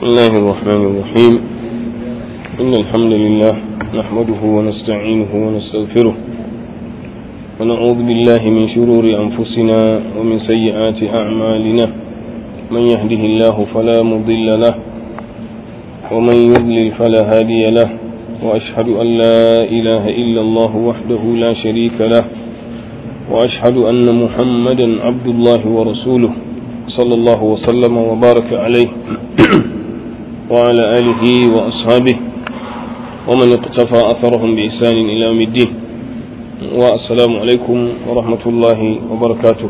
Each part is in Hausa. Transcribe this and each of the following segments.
بسم الله الرحمن الرحيم إن الحمد لله نحمده ونستعينه ونستغفره ونعوذ بالله من شرور أنفسنا ومن سيئات أعمالنا من يهده الله فلا مضل له ومن يضلل فلا هادي له وأشهد أن لا إله إلا الله وحده لا شريك له وأشهد أن محمدا عبد الله ورسوله صلى الله وسلم وبارك عليه وعلى آله وأصحابه ومن اقتفى أثرهم بإحسان إلى يوم الدين والسلام عليكم ورحمة الله وبركاته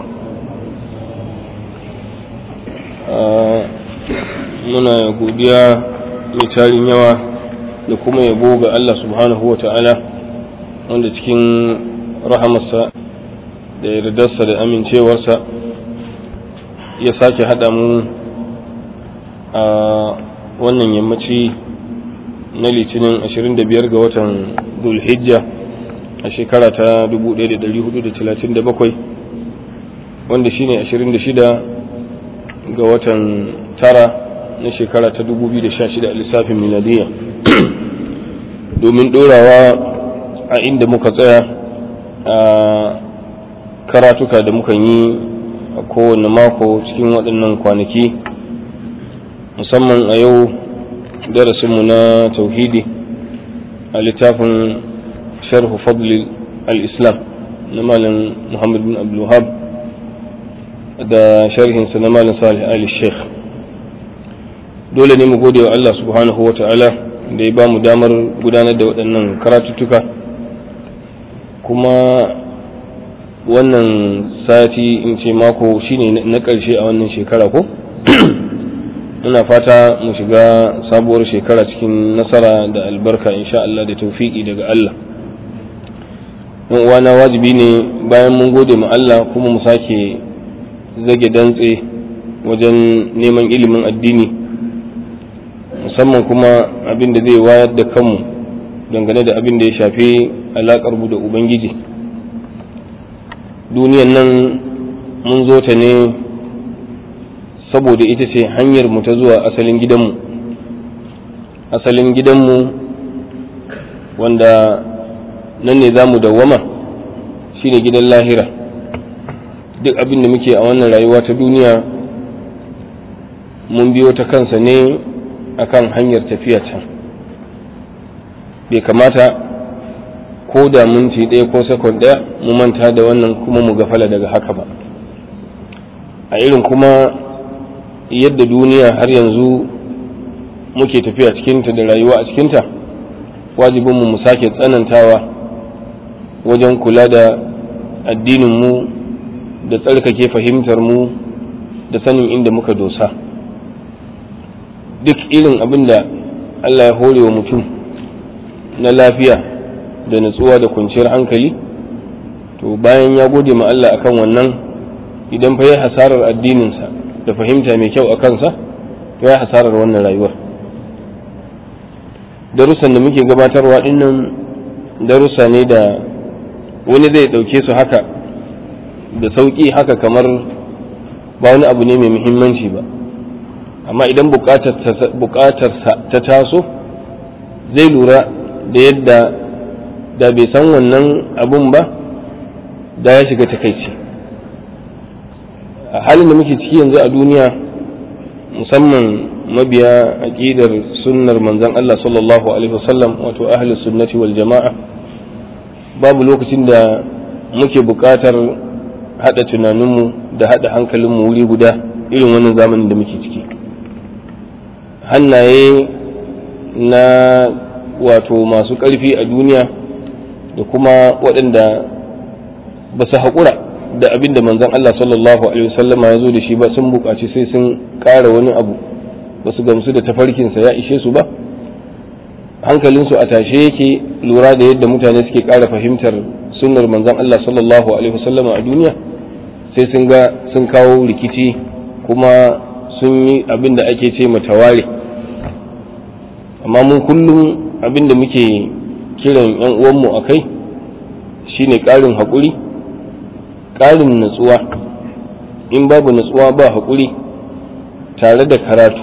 muna godiya mai tarin yawa da kuma yabo ga Allah subhanahu wa ta'ala wanda cikin rahamarsa da yardarsa da amincewarsa ya sake haɗa mu a wannan yammaci na litinin 25 ga watan dulhijja a shekara ta 1437 wanda shine 26 ga watan tara na shekara ta 2016 a lissafin miladiyya domin ɗorawa a inda muka tsaya a karatuka da mukan yi a kowane mako cikin waɗannan kwanaki musamman a yau darasinmu na tauhidi a littafin sharhu fadli al-islam na malam muhammad bin abdulhab da sharhinsa na malam salih ali sheikh dole ne mu gode wa allah subhanahu wa ta'ala da ya ba mu damar gudanar da waɗannan karatuttuka kuma wannan sati in ce mako shine na ƙarshe a wannan shekara ko muna fata mu shiga sabuwar shekara cikin nasara da albarka insha Allah da taufiki daga Allah yan uwana wajibi ne bayan mun gode ma Allah kuma mu sake zage dantse wajen neman ilimin addini musamman kuma abin da zai wayar da kanmu dangane da abin da ya shafi alaƙar mu da ubangiji duniyan nan mun zo ta ne saboda ita ce hanyar mu ta zuwa asalin gidanmu asalin gidanmu wanda nan ne za mu dawwama shine gidan lahira duk abin da muke a wannan rayuwa ta duniya mun biyo ta kansa ne akan hanyar tafiya can bai kamata ko da minti ɗaya ko sakon ɗaya mu manta da wannan kuma mu gafala daga haka ba a irin kuma yadda duniya har yanzu muke tafiya cikinta da rayuwa a cikinta wajibinmu mu sake tsanantawa wajen kula da addininmu da tsarkake fahimtarmu da sanin inda muka dosa duk irin abin da Allah ya hore wa mutum na lafiya da natsuwa da kwanciyar hankali to bayan ya gode ma Allah akan wannan idan fa ya hasarar addininsa da fahimta mai kyau a kansa to ya hasarar wannan rayuwar darussan da muke gabatarwa dinnan darussa ne da wani zai ɗauke su haka da sauƙi haka kamar ba wani abu ne mai muhimmanci ba amma idan buƙatarsa ta taso zai lura da yadda da bai san wannan abun ba da ya shiga takaici a halin da muke ciki yanzu a duniya musamman mabiya aƙidar sunnar manzon Allah sallallahu alaihi wasallam wato ahli sunnati wal jama'a babu lokacin da muke buƙatar haɗa tunaninmu da haɗa hankalinmu wuri guda irin wannan zamanin da muke ciki hannaye na wato masu ƙarfi a duniya da kuma waɗanda ba su haƙura da abin da manzon Allah sallallahu alaihi wasallama ya zo da shi ba sun buƙaci sai sun ƙara wani abu ba su gamsu da tafarkinsa ya ishe su ba hankalinsu a tashe yake lura da yadda mutane suke ƙara fahimtar sunnar manzon Allah sallallahu alaihi wasallama a duniya sai sun ga sun kawo rikici kuma sun yi abin da ake ce mataware amma mun kullum abin da muke kiran 'yan uwanmu a kai shine ƙarin haƙuri ƙarin natsuwa in babu natsuwa ba haƙuri tare da karatu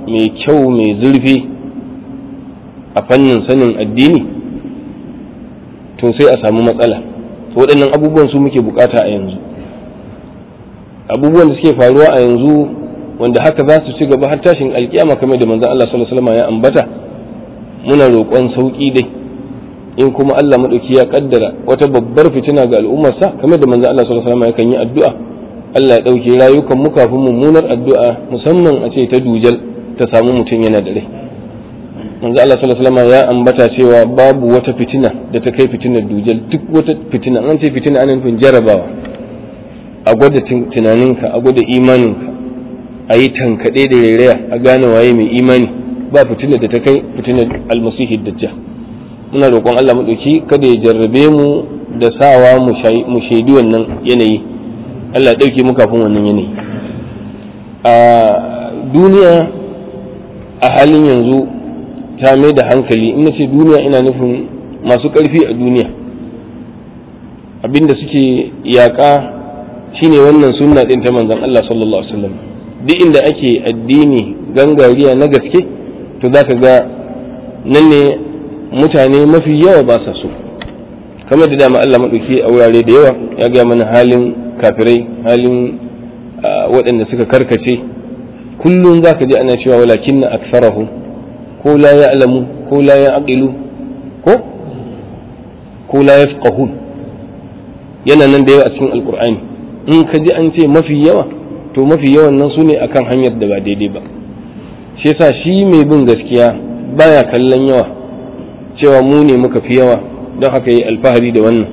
mai kyau mai zurfi a fannin sanin addini to sai a samu matsala waɗannan abubuwan su muke bukata a yanzu abubuwan da suke faruwa a yanzu wanda haka za su ci gaba har tashin alkiyama kamar da manzon Allah sallallahu alaihi wasallam ya ambata muna roƙon sauki dai in kuma Allah madauki ya kaddara wata babbar fitina ga al'ummarsa kamar da manzon Allah sallallahu alaihi wasallam yakan yi addu'a Allah ya dauke rayukan mu kafin mummunar addu'a musamman a ce ta dujal ta samu mutum yana da rai manzo Allah sallallahu alaihi wasallam ya ambata cewa babu wata fitina da ta kai fitinar dujal duk wata fitina an ce fitina ana nufin jarabawa a gwada tunaninka a gwada imaninka a yi tankaɗe da rairaya a gane waye mai imani ba fitinar da ta kai fitinar almasihi dajjal muna roƙon Allah maɗauki kada ya jarrabe mu da sawa mu shaidi wannan yanayi Allah ya ɗauke mu kafin wannan yanayi a duniya a halin yanzu ta mai da hankali in ce duniya ina nufin masu ƙarfi a duniya abinda suke yaƙa shine wannan sunna ɗin ta manzon Allah sallallahu alaihi wasallam duk inda ake addini gangariya na gaske to za ka ga nan ne mutane mafi yawa ba sa so kamar da dama Allah maɗauki a wurare da yawa ya gaya mana halin kafirai halin waɗanda suka karkace kullum za ka ji ana cewa walakin na aksarahu ko la ya alamu ko la ya aqilu ko ko la ya yana nan da yawa a cikin alkur'ani in ka ji an ce mafi yawa to mafi yawan nan su ne akan hanyar da ba daidai ba shi yasa shi mai bin gaskiya baya kallon yawa cewa mu ne muka fi yawa don haka yi alfahari da wannan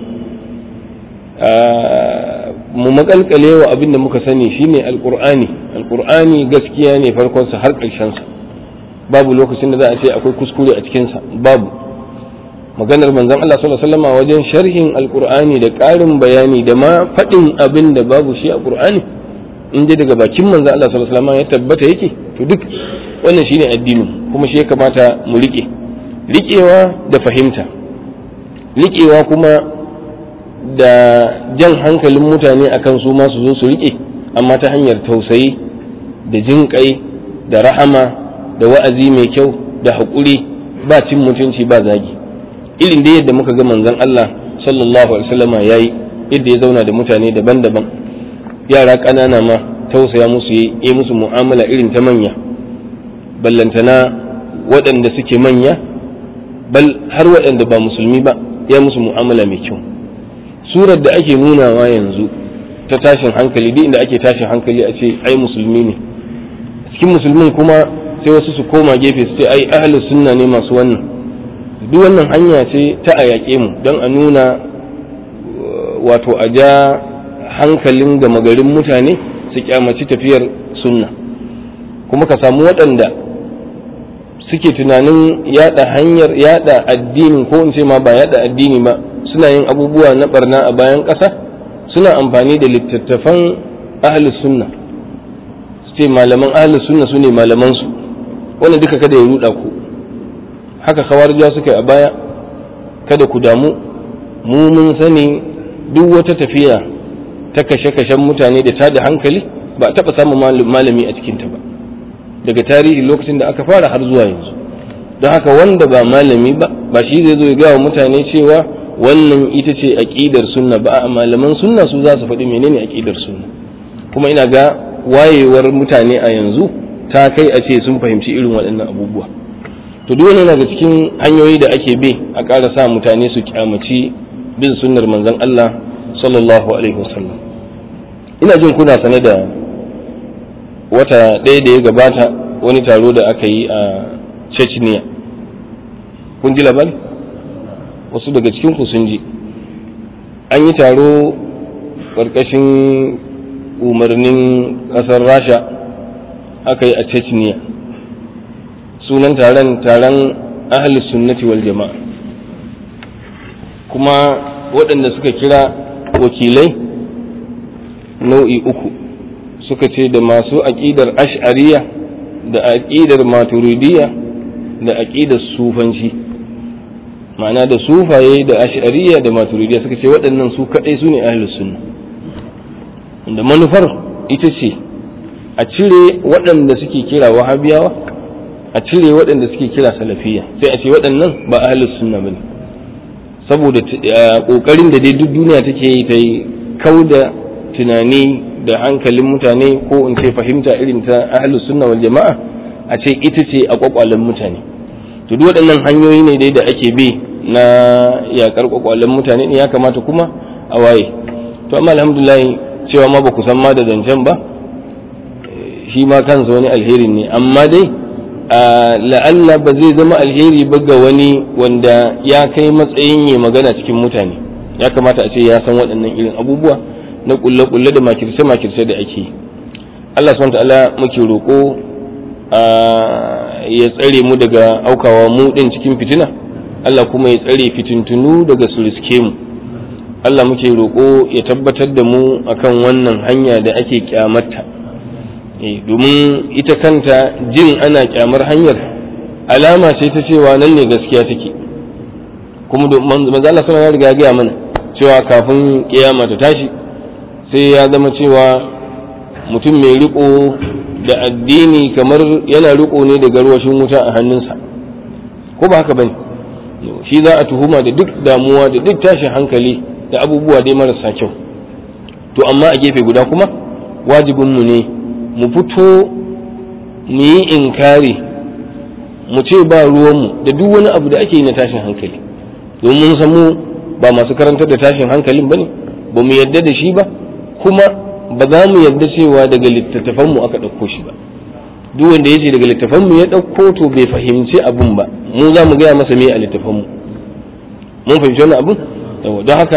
mu makalkale wa abin da muka sani shine alkur'ani alkur'ani gaskiya ne farkonsa har ƙarshensa babu lokacin da za a ce akwai kuskure a cikinsa babu maganar manzon Allah sallallahu alaihi wasallam wajen sharhin alkur'ani da ƙarin bayani da ma faɗin abin da babu shi a qur'ani in dai daga bakin manzon Allah sallallahu alaihi wasallam ya tabbata yake to duk wannan shine addini kuma shi ya kamata mu rike riƙewa da fahimta riƙewa kuma da jan hankalin mutane akan su ma su zo su riƙe amma ta hanyar tausayi da jinƙai da rahama da wa'azi mai kyau da haƙuri ba cin mutunci ba zagi irin da yadda muka ga manzon Allah sallallahu alaihi wasallama yayi yadda ya zauna da mutane daban-daban yara ƙanana ma tausaya musu yi musu mu'amala irin ta manya ballantana waɗanda suke manya bal har waɗanda ba musulmi ba ya musu mu'amala mai kyau surar da ake nunawa yanzu ta tashin hankali duk inda ake tashin hankali a ce ai musulmi ne cikin musulmin kuma sai wasu su koma gefe su ce ai ahli sunna ne masu wannan duk wannan hanya ce ta a yaƙe mu don a nuna wato a ja hankalin gama garin mutane su kyamaci tafiyar sunna kuma ka samu waɗanda suke tunanin yada hanyar yada addini ko in ce ma ba yada addini ba suna yin abubuwa na barna a bayan ƙasa suna amfani da littattafan ahlus sunna su ce malaman ahlus sunna su ne malaman su wannan duka kada ya ruda ku haka kawarja suka yi a baya kada ku damu mu mun sani duk wata tafiya ta kashe-kashen mutane da tada hankali ba a taɓa samun malami a cikinta ba daga tarihi lokacin da aka fara har zuwa yanzu don haka wanda ba malami ba ba shi zai zo ya gawa mutane cewa wannan ita ce aƙidar sunna ba a malaman sunna su za su faɗi menene aƙidar sunna kuma ina ga wayewar mutane a yanzu ta kai a ce sun fahimci irin waɗannan abubuwa to duk wani daga cikin hanyoyi da ake bi a ƙara sa mutane su kyamaci bin sunnar manzon Allah sallallahu alaihi wasallam ina jin kuna sane da wata ɗaya da ya gabata wani taro da aka yi a chechnya kun ji labari wasu daga cikin ku sun ji an yi taro ƙarƙashin umarnin ƙasar rasha aka yi a chechnya sunan taron taron ahalus sunnati wal jama'a kuma waɗanda suka kira wakilai nau'i uku suka ce da masu aƙidar ash'ariya da aƙidar maturidiyya da aƙidar sufanci ma'ana da sufaye da ash'ariya da maturidiyya suka ce waɗannan su kaɗai su ne ahlus sunna da manufar ita ce a cire waɗanda suke kira wahabiyawa a cire waɗanda suke kira salafiya sai a ce waɗannan ba ahlus sunna bane saboda ƙoƙarin da dai duk duniya take yi ta yi kauda tunani da hankalin mutane ko in ce fahimta irin ta ahlus sunna wal jama'a a ce ita ce a kwakwalen mutane to duk waɗannan hanyoyi ne dai da ake bi na yakar kwakwalen mutane ne ya kamata kuma a waye to amma alhamdulillah cewa ma ba ku san ma da zancen ba shi ma kansa wani alheri ne amma dai la'alla ba zai zama alheri ba ga wani wanda ya kai matsayin ya magana cikin mutane ya kamata a ce ya san waɗannan irin abubuwa na kulle-kulle da makirce-makirce da ake Allah subhanahu ta'ala muke roƙo ya tsare mu daga aukawa mu ɗin cikin fitina Allah kuma ya tsare fitintunu daga su riske mu Allah muke roƙo ya tabbatar da mu akan wannan hanya da ake kyamata domin ita kanta jin ana kyamar hanyar alama ce ta cewa nan ne gaskiya take kuma manzo Allah sallallahu alaihi riga ya mana cewa kafin kiyama ta tashi sai ya zama cewa mutum mai riko da addini kamar yana riko ne da garwashin wuta a hannunsa ko ba haka bane shi za a tuhuma da duk damuwa da duk tashin hankali da abubuwa dai marasa kyau to amma a gefe guda kuma wajibinmu ne mu fito mu yi inkari mu ce ba ruwanmu da duk wani abu da ake yi na tashin hankali domin mun mu ba masu karantar da tashin hankalin ba ne ba mu yadda da shi ba kuma ba za mu yadda cewa daga littattafanmu aka ɗauko shi ba duk wanda ya ce daga littattafanmu ya ɗauko to bai fahimci abun ba mu za mu gaya masa me a littattafanmu mun fahimci wannan abun don haka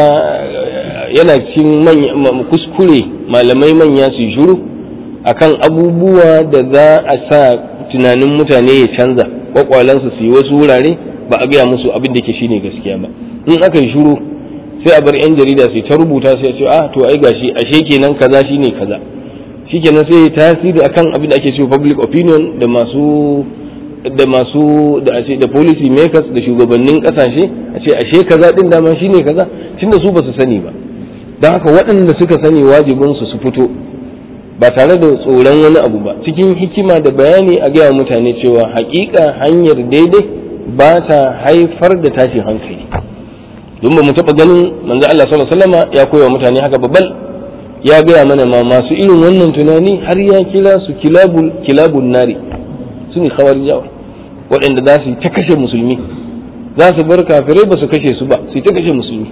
yana cikin kuskure malamai manya su shiru akan abubuwa da za a sa tunanin mutane ya canza kwakwalansu su yi wasu wurare ba a gaya musu abin da ke shine gaskiya ba in aka yi shiru sai a bar yan jarida su ta rubuta sai a ce ah to ai gashi ashe kenan kaza shine kaza shikenan sai tasiri akan abin da ake cewa public opinion da masu da masu da a ce da policy makers da shugabannin kasashe a ce ashe kaza din dama shine kaza tunda su ba su sani ba don haka waɗanda suka sani wajibin su su fito ba tare da tsoron wani abu ba cikin hikima da bayani a gaya mutane cewa hakika hanyar daidai ba ta haifar da tashin hankali don ba mu taɓa ganin manzo Allah sallallahu alaihi wasallam ya koya mutane haka babbal ya gaya mana ma masu irin wannan tunani har ya kira su kilabul kilabun nari su ne khawarijawa waɗanda za su ta kashe musulmi za su bar kafirai ba su kashe su ba su ta kashe musulmi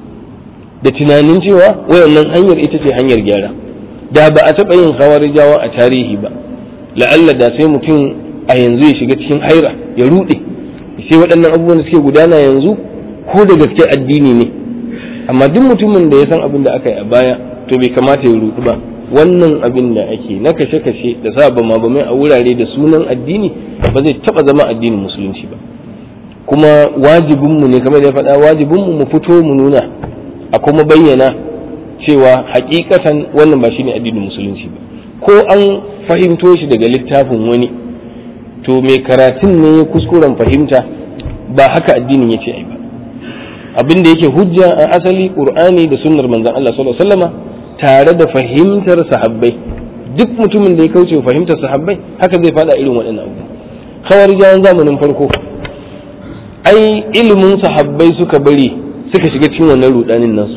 da tunanin cewa wayannan hanyar ita ce hanyar gyara da ba a taɓa yin khawarijawa a tarihi ba la'alla da sai mutum a yanzu ya shiga cikin haira ya ruɗe sai waɗannan abubuwan da suke gudana yanzu ko da gaske addini ne amma duk mutumin da ya san abin da aka yi a baya to bai kamata ya ruɗu ba wannan abin da ake na kashe-kashe da sa bama bamai a wurare da sunan addini ba zai taɓa zama addinin musulunci ba kuma wajibinmu ne kamar da ya faɗa wajibinmu mu fito mu nuna a kuma bayyana cewa hakikatan wannan ba shine addinin musulunci ba ko an fahimto shi daga littafin wani to mai karatun ne ya kuskuren fahimta ba haka addinin ya ce ai ba abin da yake hujja a asali qur'ani da sunnar manzon Allah sallallahu alaihi wasallama tare da fahimtar sahabbai duk mutumin da ya kauce fahimtar sahabbai haka zai fada irin waɗannan abu khawarijawan zamanin farko ai ilimin sahabbai suka bari suka shiga cikin wannan rudanin nasu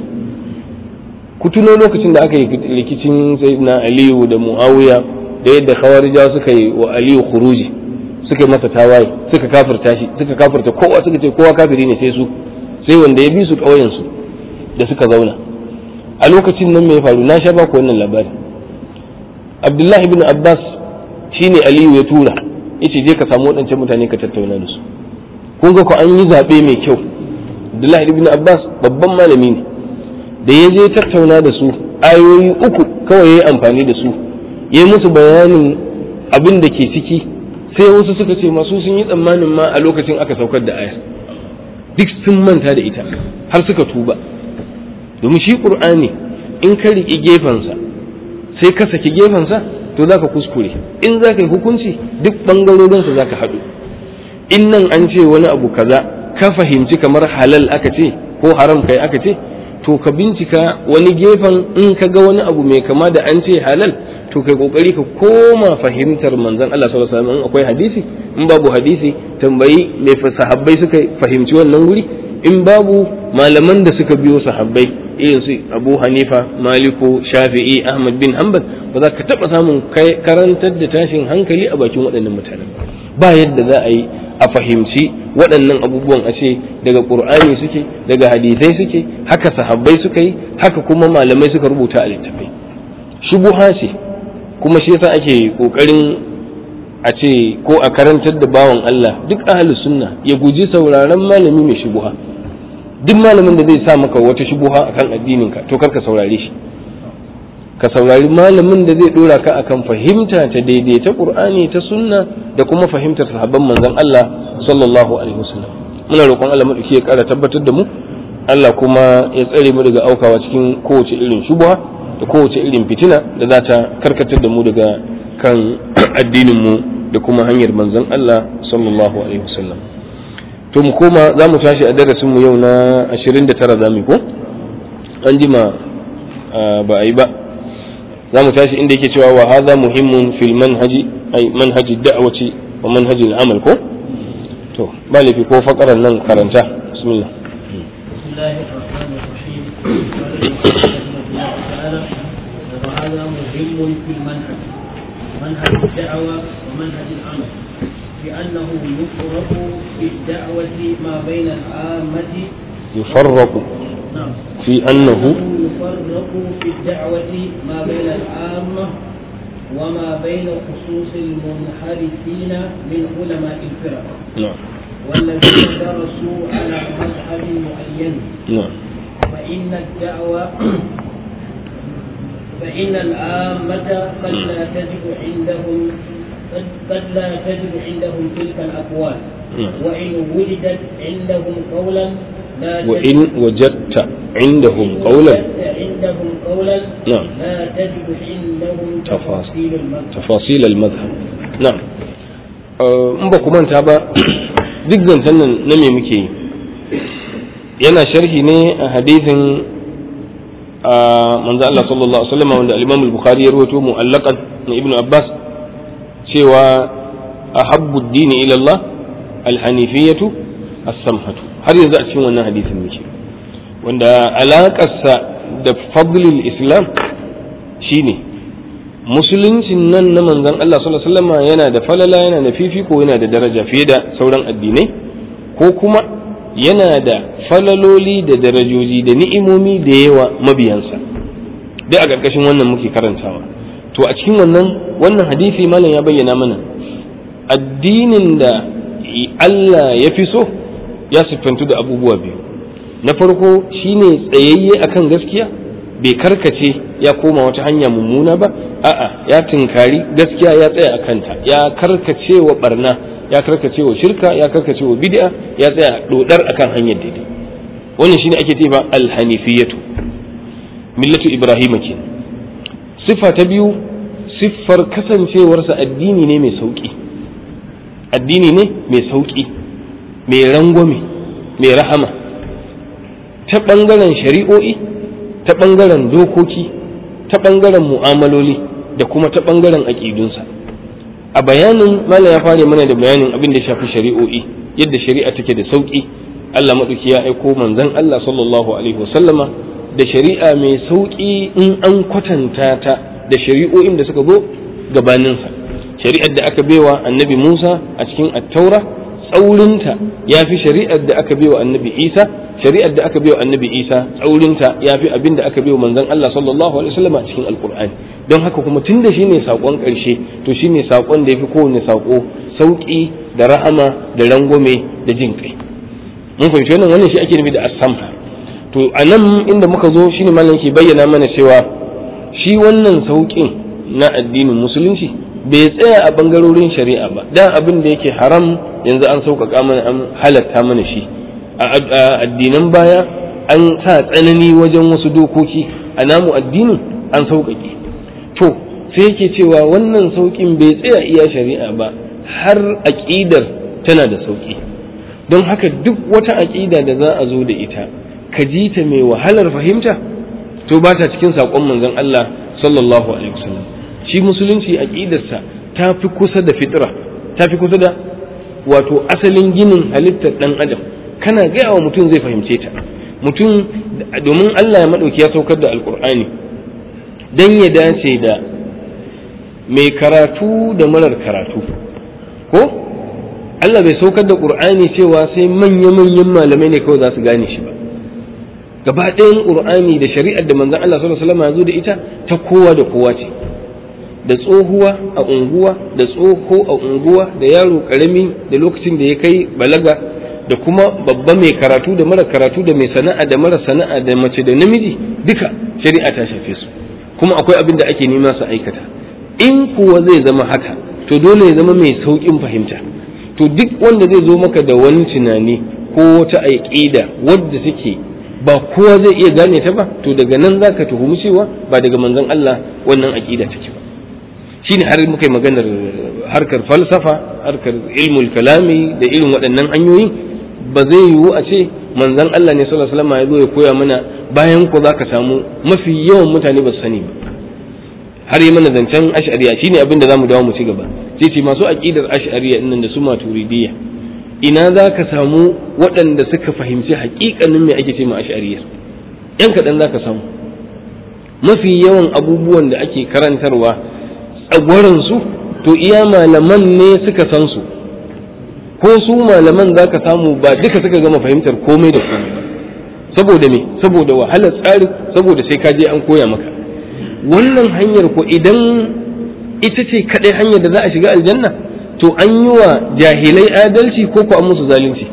ku tuno lokacin da aka yi rikicin sayyidina aliyu da muawiya da yadda khawarijawa suka yi wa aliyu khuruji suka yi masa tawaye suka kafirta shi suka kafirta kowa suka ce kowa kafiri ne sai su sai wanda ya bi su ƙauyen su da suka zauna a lokacin nan mai faru na sha ba ku wannan labari abdullahi ibn abbas shine aliyu ya tura yace je ka samu waɗancan mutane ka tattauna da su kun ga ko an yi zaɓe mai kyau abdullahi ibn abbas babban malami ne da ya je tattauna da su ayoyi uku kawai ya yi amfani da su ya yi musu bayanin abin da ke ciki sai wasu suka ce masu sun yi tsammanin ma a lokacin aka saukar da aya duk sun manta da ita har suka tuba domin shi ƙur'ani in ka riƙi gefensa sai ka saki gefensa to za ka kuskure in za ka yi hukunci duk ɓangarorinsa za ka haɗu in nan an ce wani abu kaza ka fahimci kamar halal aka ce ko haram kai aka ce to ka bincika wani gefen in ka ga wani abu mai kama da an ce halal to to kai kokari ka koma fahimtar manzon Allah sallallahu alaihi wasallam akwai hadisi in babu hadisi tambayi me sahabbai suka fahimci wannan wuri in babu malaman da suka biyo sahabbai irin su Abu Hanifa Maliku Shafi'i Ahmad bin Hanbal ba za ka taba samun karantar da tashin hankali a bakin waɗannan mutanen ba yadda za a yi a fahimci waɗannan abubuwan a ce daga ƙur'ani suke daga hadisai suke haka sahabbai suka yi haka kuma malamai suka rubuta a littafai shubuha ce kuma shi yasa ake ƙoƙarin a ce ko a karantar da bawan Allah duk ahli sunna ya guji sauraron malami mai shubuha duk malamin da zai sa maka wata shubuha akan addininka to kar ka saurare shi ka saurari malamin da zai dora ka akan fahimta ta daidai ta qur'ani ta sunna da kuma fahimtar sahabban manzon Allah sallallahu alaihi wasallam muna roƙon Allah madauki ya ƙara tabbatar da mu Allah kuma ya tsare mu daga aukawa cikin kowace irin shubha da kowace irin fitina da za ta karkatar da mu daga kan addinin mu da kuma hanyar manzon Allah sallallahu alaihi wasallam to mu koma za mu tashi a darasin mu yau na 29 zamu ko an jima ba a yi ba za mu tashi inda yake cewa wa hadha muhimmun fil manhaji ay manhaji da'wati wa manhaji al-amal ko to ba laifi ko fakaran nan karanta bismillah وهذا مهم في المنهج منهج الدعوة ومنهج العمل لأنه يفرق في الدعوة ما بين العامة يفرق نعم في أنه يفرق في الدعوة ما بين العامة وما بين خصوص المنحرفين من علماء الفرق نعم والذين درسوا على مذهب معين نعم فإن الدعوة فإن العامة قد لا تجد عندهم قد- قد لا تجد عندهم تلك الأقوال نعم. وإن وجدت عندهم قولا لا تجد وإن وجدت عندهم قولا وجدت عندهم قولا نعم لا تجد عندهم تفاصيل. تفاصيل المذهب تفاصيل المذهب نعم in ba ku manta ba duk zancen nan na me muke yi yana sharhi ne a hadisin a manzo Allah sallallahu alaihi wasallam wanda al-Imam al-Bukhari ya rawaito mu'allaqan na Ibn Abbas cewa ahabbu ad-din ila Allah al-hanifiyatu as-samhatu har yanzu a cikin wannan hadisin muke wanda alaƙarsa da fadlul islam shine musuluncin nan na manzon Allah sallallahu alaihi wasallam yana da falala yana da fifiko yana da daraja fiye da sauran addinai ko kuma yana da falaloli da darajoji da ni'imomi da yawa mabiyansa duk a ƙarƙashin wannan muke karantawa to a cikin wannan wannan hadisi malam ya bayyana mana addinin da Allah ya fi so ya siffantu da abubuwa biyu na farko shine tsayayye akan gaskiya bai karkace ya koma wata hanya mummuna ba a'a ya tunkari gaskiya ya tsaya a kanta ya karkace wa barna ya karkace wa shirka ya karkace wa bid'a ya tsaya dodar akan hanyar daidai wannan shine ake cewa alhanifiyatu millatu ibrahim ke siffa ta biyu siffar kasancewarsa addini ne mai sauki addini ne mai sauki mai rangwame mai rahama ta ɓangaren shari'o'i ta ɓangaren dokoki ta ɓangaren mu'amaloli da kuma ta ɓangaren aƙidunsa a bayanin malam ya fara mana da bayanin abin da ya shafi shari'o'i yadda shari'a take da sauƙi Allah maɗauki ya aiko manzon Allah sallallahu alaihi wasallama da shari'a mai sauƙi in an kwatanta ta da shari'o'in da suka zo gabaninsa shari'ar da aka baiwa annabi Musa a cikin attaura tsaurinta ya fi shari'ar da aka baiwa annabi Isa shari'ar da aka baiwa annabi Isa tsaurinta ya fi abin da aka baiwa manzon Allah sallallahu alaihi wasallam a cikin alkur'ani don haka kuma tun da shine sakon karshe to shine sakon da yafi kowane sako sauki da rahama da rangwame da jin kai mun fahimci wannan wannan shi ake nufi da as-samha to anan inda muka zo shine malam ke bayyana mana cewa shi wannan saukin na addinin musulunci bai tsaya a bangarorin shari'a ba da abin da yake haram yanzu an sauƙaƙa mana an halatta mana shi a addinan baya an sa tsanani wajen wasu dokoki a namu addinin an sauƙaƙe to sai yake cewa wannan sauƙin bai tsaya iya shari'a ba har aƙidar tana da sauƙi don haka duk wata aƙida da za a zo da ita ka ji ta mai wahalar fahimta to ba ta cikin saƙon manzon Allah sallallahu alaihi wasallam shi musulunci aqidarsa ta fi kusa da fitra ta fi kusa da wato asalin ginin halittar dan adam kana gaya wa mutum zai fahimce ta mutum domin Allah ya madauki ya saukar da alkur'ani dan ya dace da mai karatu da marar karatu ko Allah bai saukar da qur'ani cewa sai manya-manyan malamai ne kawai za su gane shi ba gaba ɗayan qur'ani da shari'ar da manzon Allah sallallahu alaihi wasallam ya zo da ita ta kowa da kowa ce da tsohuwa a unguwa da tsoho a unguwa da yaro karami da lokacin da ya kai balaga da kuma babba mai karatu da mara karatu da mai sana'a da mara sana'a da mace da namiji duka shari'a ta shafe su kuma akwai abin da ake nema su aikata in kuwa zai zama haka to dole ya zama mai sauƙin fahimta to duk wanda zai zo maka da wani tunani ko wata aƙida wadda take ba kowa zai iya gane ta ba to daga nan zaka tuhumi cewa ba daga manzon Allah wannan aƙida take ba shine har muka yi maganar harkar falsafa harkar ilmul kalami da irin waɗannan hanyoyi ba zai yiwu a ce manzon Allah ne sallallahu alaihi wasallam ya zo ya koya mana bayan ku zaka samu mafi yawan mutane ba su sani ba har yi mana zancen ash'ariya shine abin da zamu dawo mu ci gaba sai ce masu aqidar ash'ariya nan da su maturidiyya ina za ka samu waɗanda suka fahimci haƙiƙanin me ake ce ma ash'ariyar yan kaɗan za ka samu mafi yawan abubuwan da ake karantarwa tsagwaransu to iya malaman ne suka san su ko su malaman za ka samu ba duka suka gama fahimtar komai da komai ba saboda me saboda wahalar tsari saboda sai ka je an koya maka wannan hanyar ko idan ita ce kaɗai hanyar da za a shiga aljanna to an yi wa jahilai adalci ko ko an musu zalunci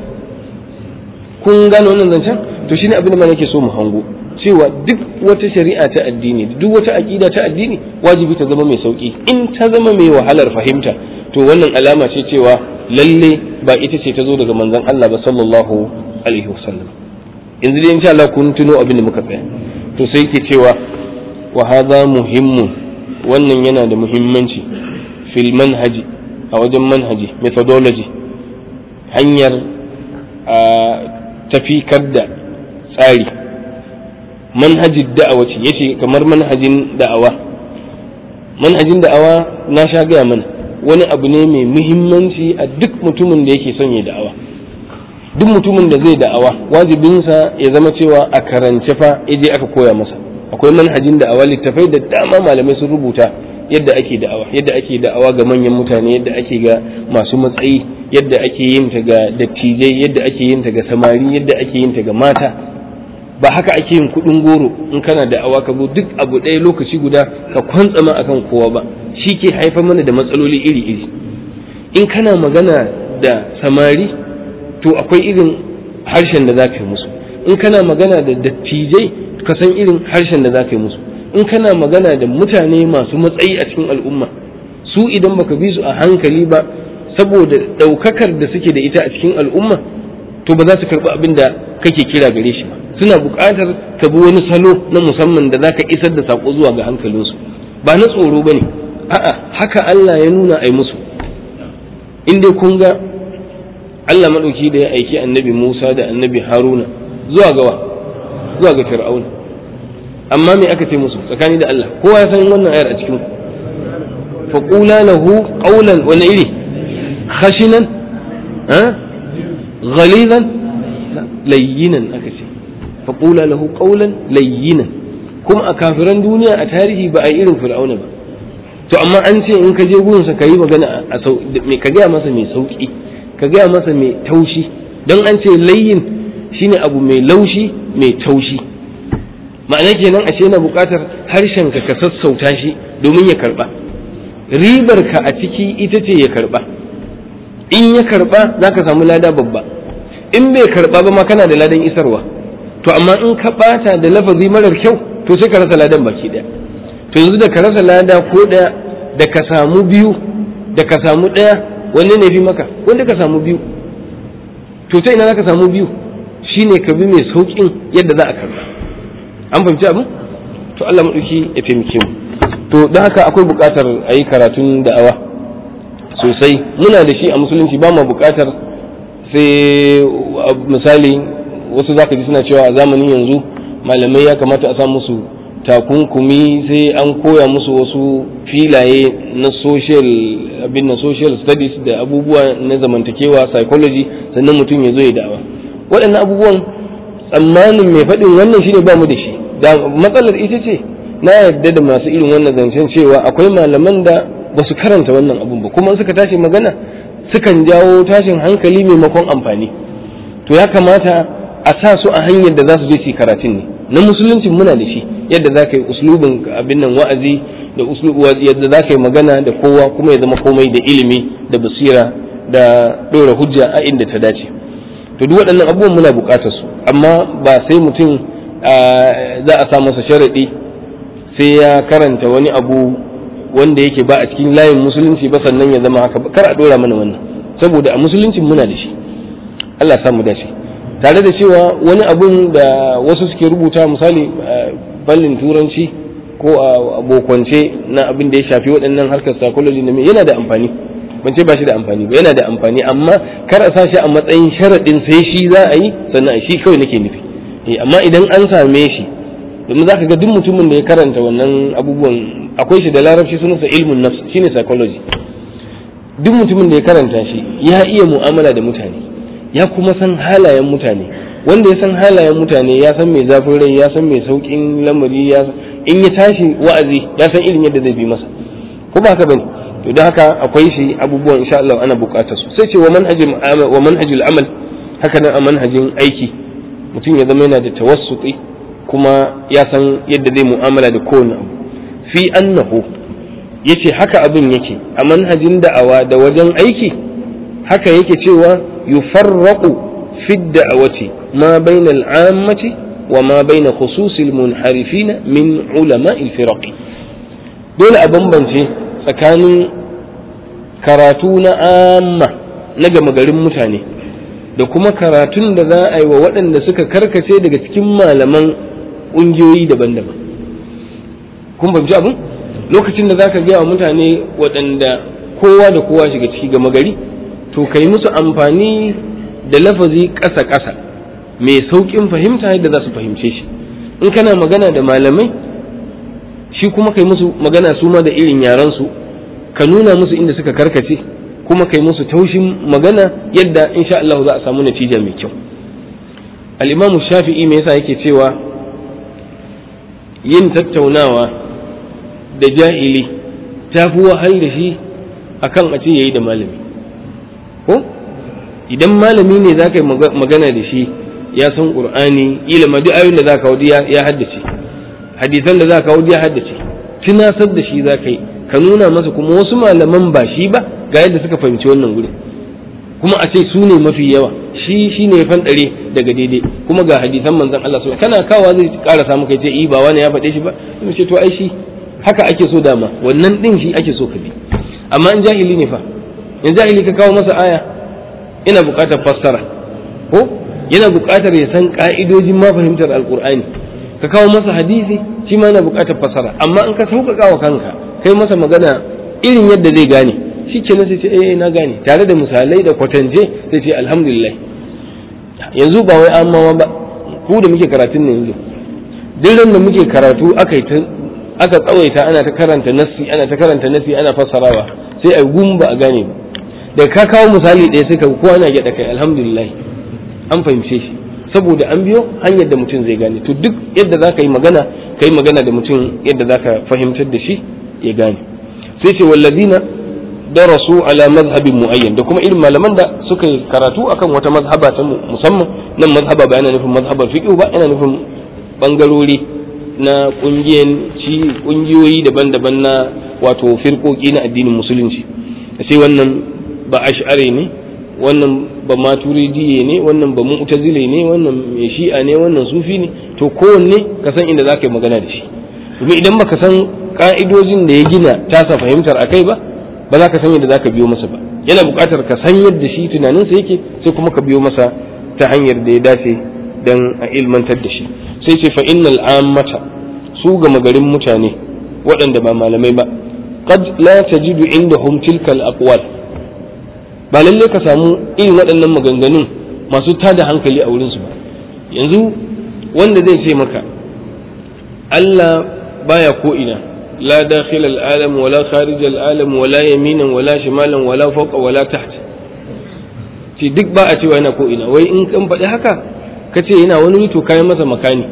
kun gane wannan zancen to shine abin da ma nake so mu hango cewa duk wata shari'a ta addini duk wata aƙida ta addini wajibi ta zama mai sauki in ta zama mai wahalar fahimta to wannan alama ce cewa lalle ba ita ce ta zo daga manzon Allah ba sallallahu alaihi wasallam yanzu dai insha Allah kun tuno abin da muka tsaya to sai ke cewa wa hadha muhimmun wannan yana da muhimmanci fil manhaji a wajen manhaji methodology hanyar a tafikar da tsari manhajin da'awa ce yace kamar manhajin da'awa manhajin da'awa na sha gaya mana wani abu ne mai muhimmanci a duk mutumin da yake son ya da'awa duk mutumin da zai da'awa wajibinsa ya zama cewa a karance fa je aka koya masa akwai manhajin da'awa littafai da dama malamai sun rubuta yadda ake da'awa yadda ake da'awa ga manyan mutane yadda ake ga masu matsayi yadda ake yin ta ga dattijai yadda ake yin ta ga samari yadda ake yin ta ga mata ba haka ake yin kudin goro in kana da'awa ka zo duk abu ɗaya lokaci guda ka kwantsama akan kowa ba shi ke haifar mana da matsaloli iri-iri in kana magana da samari to akwai irin harshen da za ka yi musu in kana magana da dattijai ka san irin harshen da za ka yi musu in kana magana da mutane masu matsayi a cikin al'umma su idan baka bi su a hankali ba saboda ɗaukakar da suke da ita a cikin al'umma to ba za su karɓi abin da kake kira gare shi ba suna buƙatar ka bi wani salo na musamman da za ka isar da saƙo zuwa ga hankalinsu ba na tsoro ba ne a'a haka Allah ya nuna a yi musu in dai kun ga Allah maɗauki da ya aiki annabi Musa da annabi Haruna zuwa gawa zuwa ga Fir'auna amma me aka ce musu tsakani da Allah kowa ya san wannan ayar a cikin ku fa qula lahu qawlan wa iri khashinan ha ghalizan layyinan aka ce fa qula lahu qawlan layyinan kuma a kafiran duniya a tarihi ba a yi irin Fir'auna ba to amma an ce in ka je gurinsa ka yi magana a ka gaya masa mai sauki ka gaya masa mai taushi don an ce layyin shine abu mai laushi mai taushi ma'ana kenan ashe yana buƙatar harshen ka ka sassauta shi domin ya karba ribar ka a ciki ita ce ya karba in ya karba za ka samu lada babba in bai karba ba ma kana da ladan isarwa to amma in ka bata da lafazi marar kyau to sai ka rasa ladan baki daya to yanzu da ka rasa lada ko daya da ka samu biyu da ka samu daya wanne ne fi maka wanda ka samu biyu to ta ina za ka samu biyu shine ka bi mai saukin yadda za a karba an fahimci abin to Allah maɗauki ya taimake mu to don haka akwai buƙatar a yi karatun da'awa sosai muna da shi a musulunci ba mu buƙatar sai misali wasu zaka ji suna cewa a zamanin yanzu malamai ya kamata a sa musu takunkumi sai an koya musu wasu filaye na social abin na social studies da abubuwa na zamantakewa psychology sannan mutum ya zo ya da'awa waɗannan abubuwan tsammanin mai faɗin wannan shine ba mu da shi da matsalar ita ce na yarda da masu irin wannan zancen cewa akwai malaman da ba su karanta wannan abun ba kuma suka tashi magana sukan jawo tashin hankali maimakon amfani to ya kamata a sa su a hanyar da za su je su karatun ne na musulunci muna da shi yadda za ka yi uslubin abin nan wa'azi da yadda za ka yi magana da kowa kuma ya zama komai da ilimi da basira da ɗora hujja a inda ta dace to duk waɗannan abubuwan muna buƙatar su amma ba sai mutum za a sa masa sharaɗi sai ya karanta wani abu wanda yake ba a cikin layin musulunci ba sannan ya zama haka kar a ɗora mana wannan saboda a musuluncin muna da shi Allah samu dace tare da cewa wani abun da wasu suke rubuta misali ballin turanci ko a bokwance na abin da ya shafi waɗannan harkar psychology na yana da amfani ban ce ba shi da amfani ba yana da amfani amma kar a sa shi a matsayin sharaɗin sai shi za a yi sannan shi kawai nake nufi amma idan an same shi domin za ka ga duk mutumin da ya karanta wannan abubuwan akwai shi da larabci sunansa ilmun nafs shine psychology duk mutumin da ya karanta shi ya iya mu'amala da mutane ya kuma san halayen mutane wanda ya san halayen mutane ya san mai zafin rai ya san mai saukin lamari ya in ya tashi wa'azi ya san irin yadda zai bi masa ko ba haka bane to don haka akwai shi abubuwan insha Allah ana bukatar su sai ce wa manhajul wa manhajul amal haka nan a manhajin aiki mutum ya zama yana da tawassuti kuma ya san yadda zai mu'amala da kowane abu fi annahu yace haka abin yake a manhajin da'awa da wajen aiki haka yake cewa yufarraqu fi da'awati ma bayna al'ammati wa ma bayna khususil munharifin min ulama al-firaq dole a bambance tsakanin karatu na amma na gama garin mutane da kuma karatun da za a yi wa waɗanda suka karkace daga cikin malaman ƙungiyoyi daban-daban kun fahimci abin lokacin da za ka gaya wa mutane waɗanda kowa da kowa shiga ciki gama gari to ka yi musu amfani da lafazi ƙasa-ƙasa mai sauƙin fahimta yadda za su fahimce shi in kana magana da malamai shi kuma kai musu magana su ma da irin yarensu ka nuna musu inda suka karkace kuma kai musu taushin magana yadda insha Allah za a samu natija mai kyau al-imamu shafi'i me yasa yake cewa yin tattaunawa da jahili ta fi wahal da shi akan a ce yayi da malami ko idan malami ne za ka yi magana da shi ya san qur'ani ilima duk ayoyin da za ka wadi ya haddace hadisan da za ka wadi ya haddace tunasar da shi za ka yi ka nuna masa kuma wasu malaman ba shi ba ga yadda suka fahimci wannan gurin kuma a ce su ne mafi yawa shi shi ne fanɗare daga daidai kuma ga hadisan manzon Allah su kana kawa zai ƙara samu kai ce i ba wani ya faɗe shi ba sai ce to ai shi haka ake so dama wannan din shi ake so ka bi amma in jahili ne fa in jahili ka kawo masa aya ina buƙatar fassara ko yana buƙatar ya san ƙa'idojin ma fahimtar alƙur'ani ka kawo masa hadisi shi ma yana buƙatar fassara amma in ka sauƙaƙa wa kanka kai masa magana irin yadda zai gane shi ke sai ce eh na gane tare da misalai da kwatance sai ce alhamdulillah yanzu ba wai amma ba ku da muke karatun ne yanzu duk da muke karatu aka yi aka tsawaita ana ta karanta nassi ana ta karanta nassi ana fassarawa sai a gum ba a gane ba da ka kawo misali ɗaya sai ka kowa na gyaɗa kai alhamdulillah an fahimce shi saboda an biyo hanyar da mutum zai gane to duk yadda za ka yi magana ka yi magana da mutum yadda za ka fahimtar da shi ya gane sai ce wallazina darasu ala mazhabin muayyan da kuma irin malaman da suka yi karatu akan wata mazhaba ta musamman nan mazhaba ba yana nufin mazhabar fiqh ba yana nufin bangarori na kungiyanci kungiyoyi daban-daban na wato firkoki na addinin musulunci sai wannan ba ash'ari ne wannan ba maturidiye ne wannan ba mu'tazile ne wannan mai shi'a ne wannan sufi ne to kowanne ka san inda za ka yi magana da shi domin idan baka san ka'idojin da ya gina tasa fahimtar a kai ba ba za ka san yadda za ka biyo masa ba yana buƙatar ka san yadda shi tunaninsa yake sai kuma ka biyo masa ta hanyar da ya dace don a ilmantar da shi sai ce fa innal ammata su gama garin mutane waɗanda ba malamai ba qad la tajidu indahum tilka al-aqwal ba lalle ka samu irin waɗannan maganganun masu tada hankali a wurinsu ba yanzu wanda zai ce maka Allah baya ko ina la dakhil al-alam wala kharij al-alam wala yaminan wala shimalan wala fawqa wala tahta ce duk ba a cewa yana ko ina wai in kan faɗi haka ka ce yana wani to kayan masa makani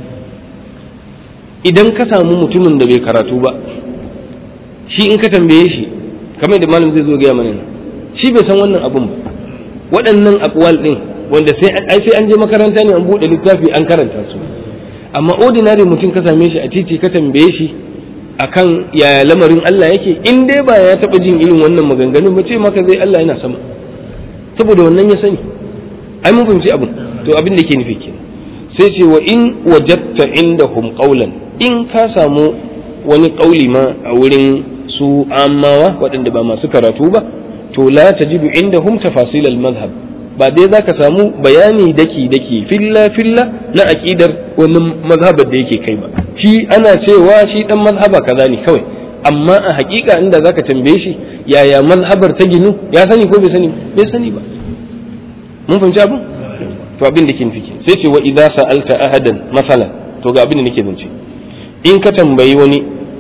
idan ka samu mutumin da bai karatu ba shi in ka tambaye shi kamar da malam zai zo gaya mana shi bai san wannan abun ba waɗannan akwal ɗin wanda sai ai sai an je makaranta ne an buɗe littafi an karanta su amma ordinary mutum ka same shi a titi ka tambaye shi akan yaya lamarin Allah yake in dai ba ya taɓa jin irin wannan maganganun ba ce maka zai Allah yana sama saboda wannan ya sani ai mun fahimci abin to abin da ke nufi ke sai ce wa in wajatta indahum qawlan in ka samu wani kauli ma a wurin su amawa waɗanda ba masu karatu ba to la tajidu indahum tafasil al madhhab ba dai zaka samu bayani daki daki filla filla na aqidar wani mazhabar da yake kai ba shi ana cewa shi dan mazhaba kaza ne kawai amma a hakika inda zaka tambaye shi yaya mazhabar ta ginu ya sani ko bai sani bai sani ba mun fahimci abin to abin da ke nufi sai ce wa idza sa'alta ahadan masalan to ga abin da nake zance in ka tambayi wani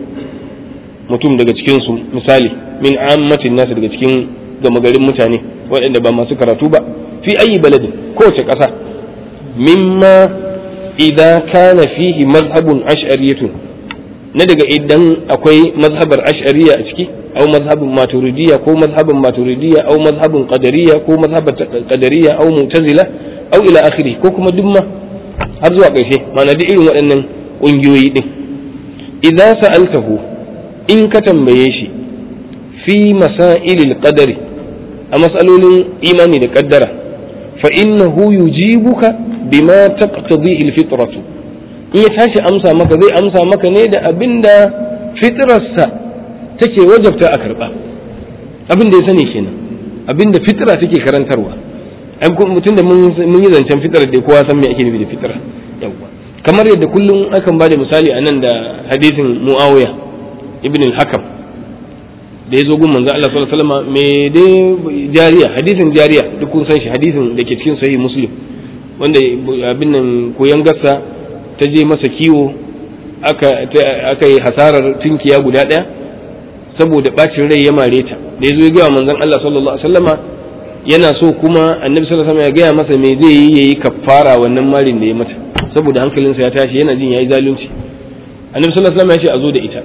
mutum daga cikin su misali min ammatin nasu daga cikin gama garin mutane waɗanda ba masu karatu ba fi ayi baladin kowace ƙasa mimma idza kana fihi mazhabun ash'ariyatun na daga idan akwai mazhabar ash'ariya a ciki au mazhabin maturidiyya ko mazhabin maturidiyya au mazhabin qadariyya ko mazhabar qadariyya au mu'tazila au ila akhiri ko kuma duk ma har zuwa ƙarshe ma'ana duk irin waɗannan ƙungiyoyi din idan sa'altahu in ka tambaye shi fi masailil qadari a matsalolin imani da kaddara fa innahu yujibuka bima taqtadihi alfitratu in ya tashi amsa maka zai amsa maka ne da abinda fitrarsa take wajabta a karba abin da ya sani kenan abinda fitra take karantarwa mutum da mun yi zancen fitrar da kowa san me ake nufi da fitra yawwa kamar yadda kullum akan bada misali a nan da hadisin muawiya ibn al-hakam da ya zo gun manzo Allah sallallahu alaihi wasallam me dai jariya hadisin jariya duk kun san shi hadisin da ke cikin sahih muslim wanda abin nan koyan gassa ta je masa kiwo aka aka yi hasarar tinkiya guda daya saboda bacin rai ya mare ta da ya zo ya ga manzon Allah sallallahu alaihi wasallama yana so kuma annabi sallallahu alaihi wasallam ya gaya masa me zai yi yayi kafara wannan marin da ya mata saboda hankalinsa ya tashi yana jin yayi zalunci annabi sallallahu alaihi wasallam ya ce a zo da ita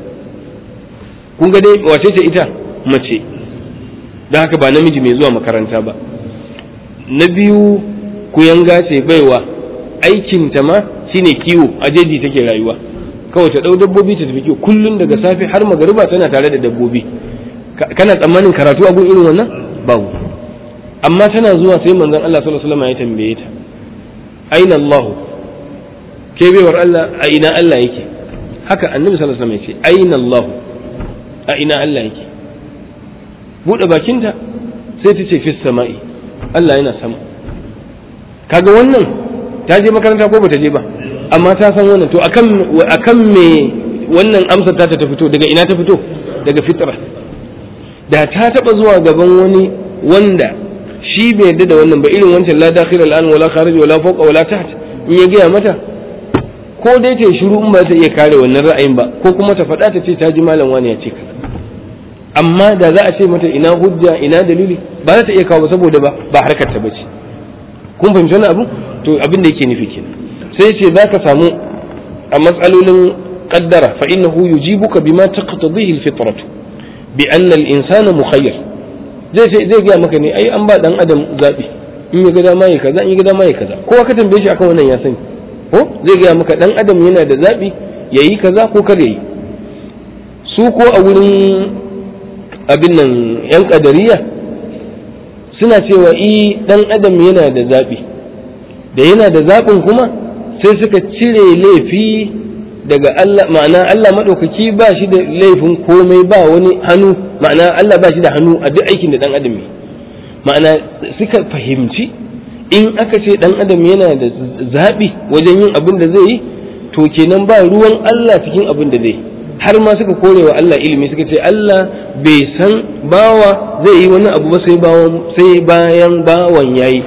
kun ga dai wace ce ita mace don haka ba namiji mai zuwa makaranta ba na biyu kuyanga ce baiwa aikinta ma shine kiwo a jeji take rayuwa kawai ta ɗau dabbobi ta tafi kiwo kullum daga safe har magariba tana tare da dabbobi kana tsammanin karatu a gun irin wannan babu amma tana zuwa sai manzon Allah sallallahu alaihi wasallam ya tambaye ta aina Allah ke baiwar Allah a ina Allah yake haka annabi sallallahu alaihi wasallam ya ce aina Allah a ina Allah yake buɗe bakinta sai ta ce fi sama'i Allah yana sama kaga wannan ta je makaranta ko bata je ba amma ta san wannan to akan akan me wannan amsar ta ta fito daga ina ta fito daga fitra da ta taba zuwa gaban wani wanda shi bai yarda da wannan ba irin wancan la dakhil al wala kharij wala fawqa wala taht in ya gaya mata ko dai ta shiru in ba ta iya kare wannan ra'ayin ba ko kuma ta faɗa ta ce ta ji malam wani ya ce kaza amma da za a ce mata ina hujja ina dalili ba za ta iya kawo saboda ba ba harkar ta bace kun fahimci wannan abu to abin da yake nufi kenan sai ce za ka samu a matsalolin qaddara fa innahu yujibuka bima taqtadihi alfitratu bi anna al-insana mukhayyar zai sai zai ga maka ne ai an ba dan adam zabi in ya ga dama yayi kaza in ya ga dama yayi kaza kowa ka tambaye shi akan wannan ya sani ko zai ga maka dan adam yana da zabi yayi kaza ko kar yayi su ko a wurin abin nan yan kadariya suna cewa i dan adam yana da zaɓi da yana da zaɓin kuma sai suka cire laifi daga Allah ma'ana Allah maɗaukaki ba shi da laifin komai ba wani hannu ma'ana Allah ba shi da hannu a duk aikin da dan adam yi ma'ana suka fahimci in aka ce dan adam yana da zaɓi wajen yin abin da zai yi to kenan ba ruwan Allah cikin abin da zai yi har ma suka kore wa Allah ilimi suka ce Allah bai san bawa zai yi wani abu ba sai bawan sai bayan bawan yayi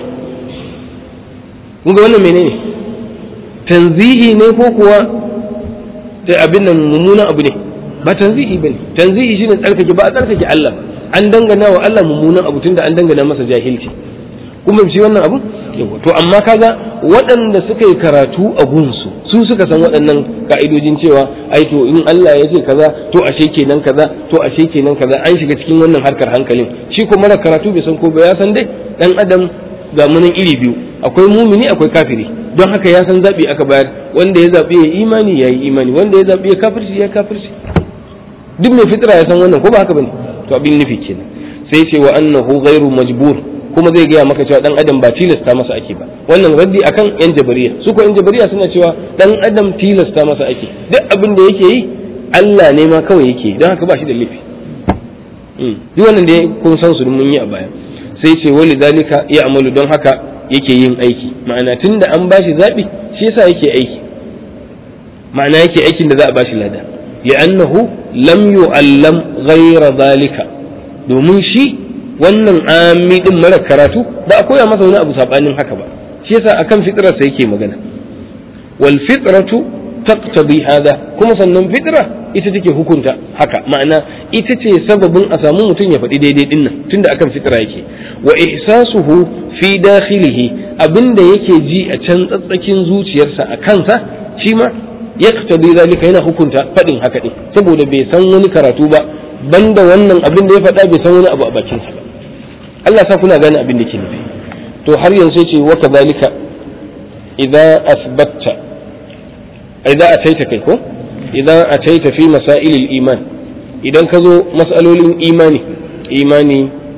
kun ga wannan menene tanzihi ne ko kuwa ta abin nan mummunan abu ne ba tanzihi bane tanzihi shine tsarkake ba a tsarkake Allah an dangana wa Allah mummunan abu tunda an dangana masa jahilci kuma shi wannan abu to amma kaga waɗanda suka yi karatu a gunsu su suka san waɗannan ka'idojin cewa ai to in Allah ya ce kaza to ashe kenan kaza to ashe kenan kaza an shiga cikin wannan harkar hankalin shi kuma mara karatu bai san ko ba ya san dai dan adam ga munan iri biyu akwai mumini akwai kafiri don haka ya san zabi aka bayar wanda ya zabi ya imani ya yi imani wanda ya zabi ya kafirci ya kafirci duk mai fitra ya san wannan ko ba haka bane to abin nufi kenan sai ce wa annahu ghairu majbur kuma zai gaya maka cewa dan adam ba tilasta masa ake ba wannan raddi akan yan jabariya su ko yan jabariya suna cewa dan adam tilasta masa ake duk abin da yake yi Allah ne ma kawai yake don haka ba shi da laifi duk wannan da kun san su mun yi a baya sai ce wali dalika ya amalu don haka yake yin aiki ma'ana tunda an bashi zabi shi yasa yake aiki ma'ana yake aikin da za a bashi lada li'annahu lam yu'allam ghayra zalika domin shi wannan ami din mara karatu ba a koya masa wani abu sabanin haka ba shi yasa akan fitrar sa yake magana wal fitratu taqtadi hada kuma sannan fitra ita take hukunta haka ma'ana ita ce sababin a samu mutum ya faɗi daidai din nan tunda akan fitra yake wa ihsasuhu fi dakhilihi abinda yake ji a can tsatsakin zuciyarsa a kansa shi ma yaqtadi zalika yana hukunta faɗin haka din saboda bai san wani karatu ba banda wannan abin da ya faɗa bai san wani abu a bakinsa ba Allah sa kuna gane abin da ke nufi to har yanzu ce wa kadhalika idza asbatta idza ataita kai ko idza ataita fi masail iman idan ka zo mas'alolin imani imani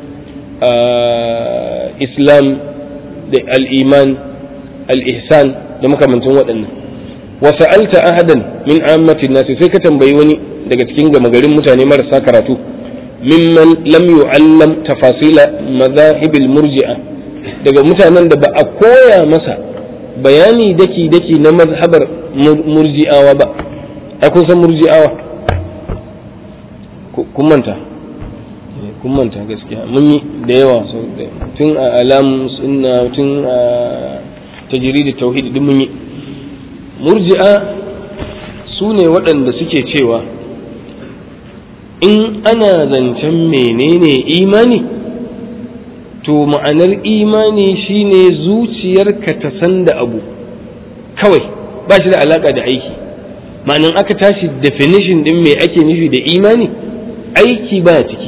islam da al-iman al-ihsan da makamantan waɗannan wa sa'alta ahadan min ammatin nasi sai ka tambayi wani daga cikin gama garin mutane marasa karatu mimman lam yu'allam tafasila mazahibil murji'a daga mutanen da ba a koya masa bayani daki daki na mazhabar murji'awa ba ai kun san murji'awa kun manta kun manta gaskiya mun yi da yawa tun a alam sunna tun a tajrid tauhid din mun yi murji'a su ne waɗanda suke cewa in ana zancen menene imani to ma'anar imani shine zuciyarka ta san da abu kawai ba shi da alaka da aiki ma'anan aka tashi definition din me ake nufi da imani aiki ba ciki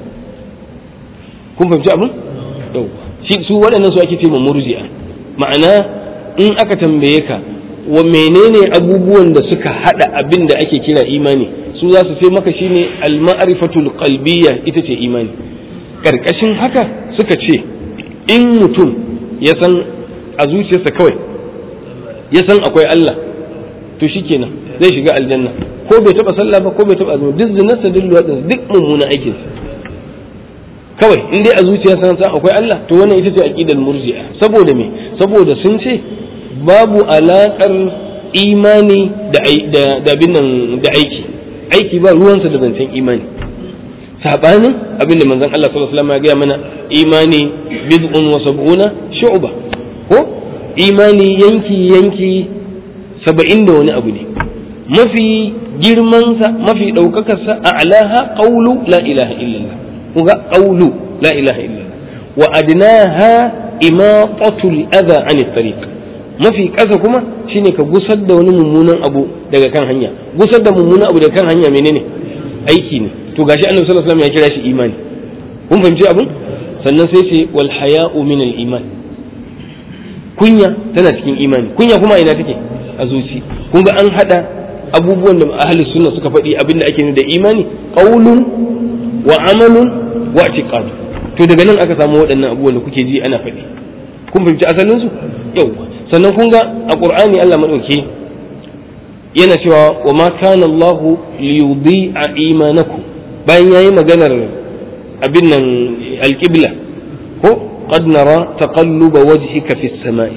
kun fahimci abin shi su waɗannan su ake ce murji'a ma'ana in aka tambaye ka wa menene abubuwan da suka hada abin da ake kira imani su za su sai maka shine al-ma'rifatul qalbiyya ita ce imani karkashin haka suka ce in mutum ya san a zuciyarsa kawai ya san akwai Allah to shikenan zai shiga aljanna ko bai taba sallah ba ko bai taba azumi duk zinarsa duk luwadin duk mummunan aikinsa kawai in dai a zuciyarsa san akwai Allah to wannan ita ce aqidar murji'a saboda me saboda sun ce babu alakar imani da da da aiki aiki ba ruwansa da zancen imani sabanin abinda manzon Allah sallallahu alaihi wasallam ya gaya mana imani bid'un wa sab'una shu'ba ko imani yanki yanki saba'in da wani abu ne mafi girmansa mafi ɗaukakarsa a alaha qawlu la ilaha illallah kuga qawlu la ilaha illallah wa adnaha imatatul adha anit tariq mafi ƙasa kuma shine ka gusar da wani mummunan abu daga kan hanya gusar da mummunan abu daga kan hanya menene aiki ne to gashi annabi sallallahu alaihi wasallam ya kira shi imani kun fahimci abin sannan sai ce wal haya'u min al iman kunya tana cikin imani kunya kuma ina take a zuci kun ga an hada abubuwan da ahli sunna suka faɗi abin da ake da imani qaulun wa amalun wa i'tiqad to daga nan aka samu waɗannan abubuwan da kuke ji ana faɗi kun fahimci asalin su yawa sannan kun ga a qur'ani Allah madauke yana cewa wa ma kana Allah li yudhi'a imanakum bayan yayi maganar abin nan alqibla ko qad nara taqalluba wajhika fis samai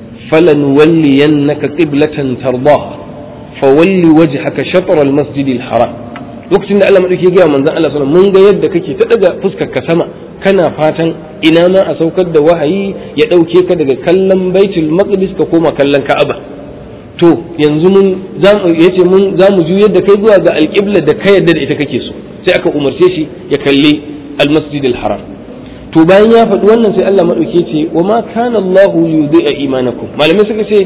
فلنولينك قبلة ترضاها فولي وجهك شطر المسجد الحرام lokacin da Allah madauki ya gaya manzon Allah sallallahu mun ga yadda kake ta daga fuskar ka sama kana fatan ina ma a saukar da wahayi ya dauke ka daga kallon baitul maqdis ka koma kallon ka'aba to yanzu mun yace mun za mu juyar da kai zuwa ga alƙibla da ka yarda da ita kake so sai aka umarce shi ya kalli almasjid haram to bayan ya faɗi wannan sai Allah maɗauke ce wa ma kana Allah yudhi'a imanakum malamai suka ce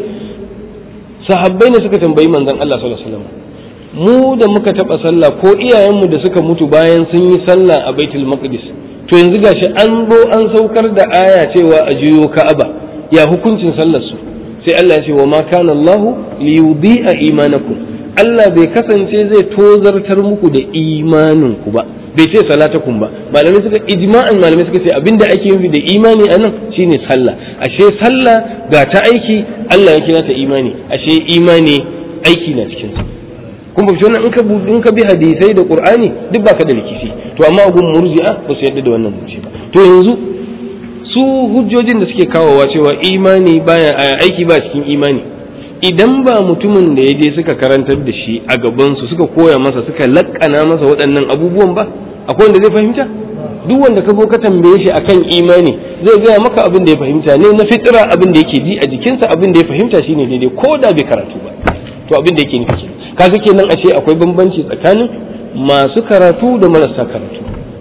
sahabbai ne suka tambayi manzon Allah sallallahu alaihi wasallam mu da muka taɓa sallah ko iyayenmu da suka mutu bayan sun yi sallah a baitul maqdis to yanzu gashi an zo an saukar da aya cewa a juyo ka'aba ya hukuncin sallar su sai Allah ya ce wa ma kana Allah li yudhi'a imanakum Allah bai kasance zai tozartar muku da imanin ku ba bai ce salatakum ba malamai suka ijma'an malamai suka ce abinda ake nufi da imani anan shine sallah ashe sallah ga ta aiki Allah ya kira ta imani ashe imani aiki na cikin sa kun fahimci wannan in ka in ka bi hadisai da qur'ani duk baka da rikici to amma gun murji'a ba su yadda da wannan zance ba to yanzu su hujjojin da suke kawowa cewa imani baya aiki ba cikin imani idan ba mutumin da ya je suka karantar da shi a gabansu suka koya masa suka lakkana masa waɗannan abubuwan ba akwai wanda zai fahimta duk wanda ka zo ka tambaye shi akan imani zai gaya maka abin da ya fahimta ne na fitira abin da yake ji a jikinsa abin da ya fahimta shine daidai ko da bai karatu ba to abin da yake nufi kenan kaga kenan ashe akwai bambanci tsakanin masu karatu da marasa karatu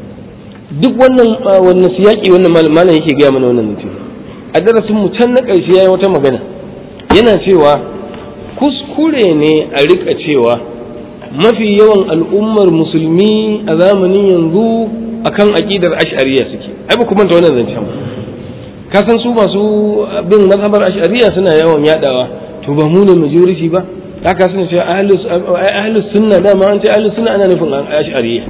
duk wannan wannan siyaki wannan malam yake gaya mana wannan mutum a darasin mu can na ƙarshe yayi wata magana yana cewa kuskure ne a rika cewa mafi yawan al'ummar musulmi a zamanin yanzu akan aƙidar ash'ariya suke ai ba kuma ta wannan zancen ka san su masu bin mazhabar ash'ariya suna yawan yadawa to ba mu ne majority ba haka suna cewa ahlus sunna dama an ce ahlus sunna ana nufin ash'ariya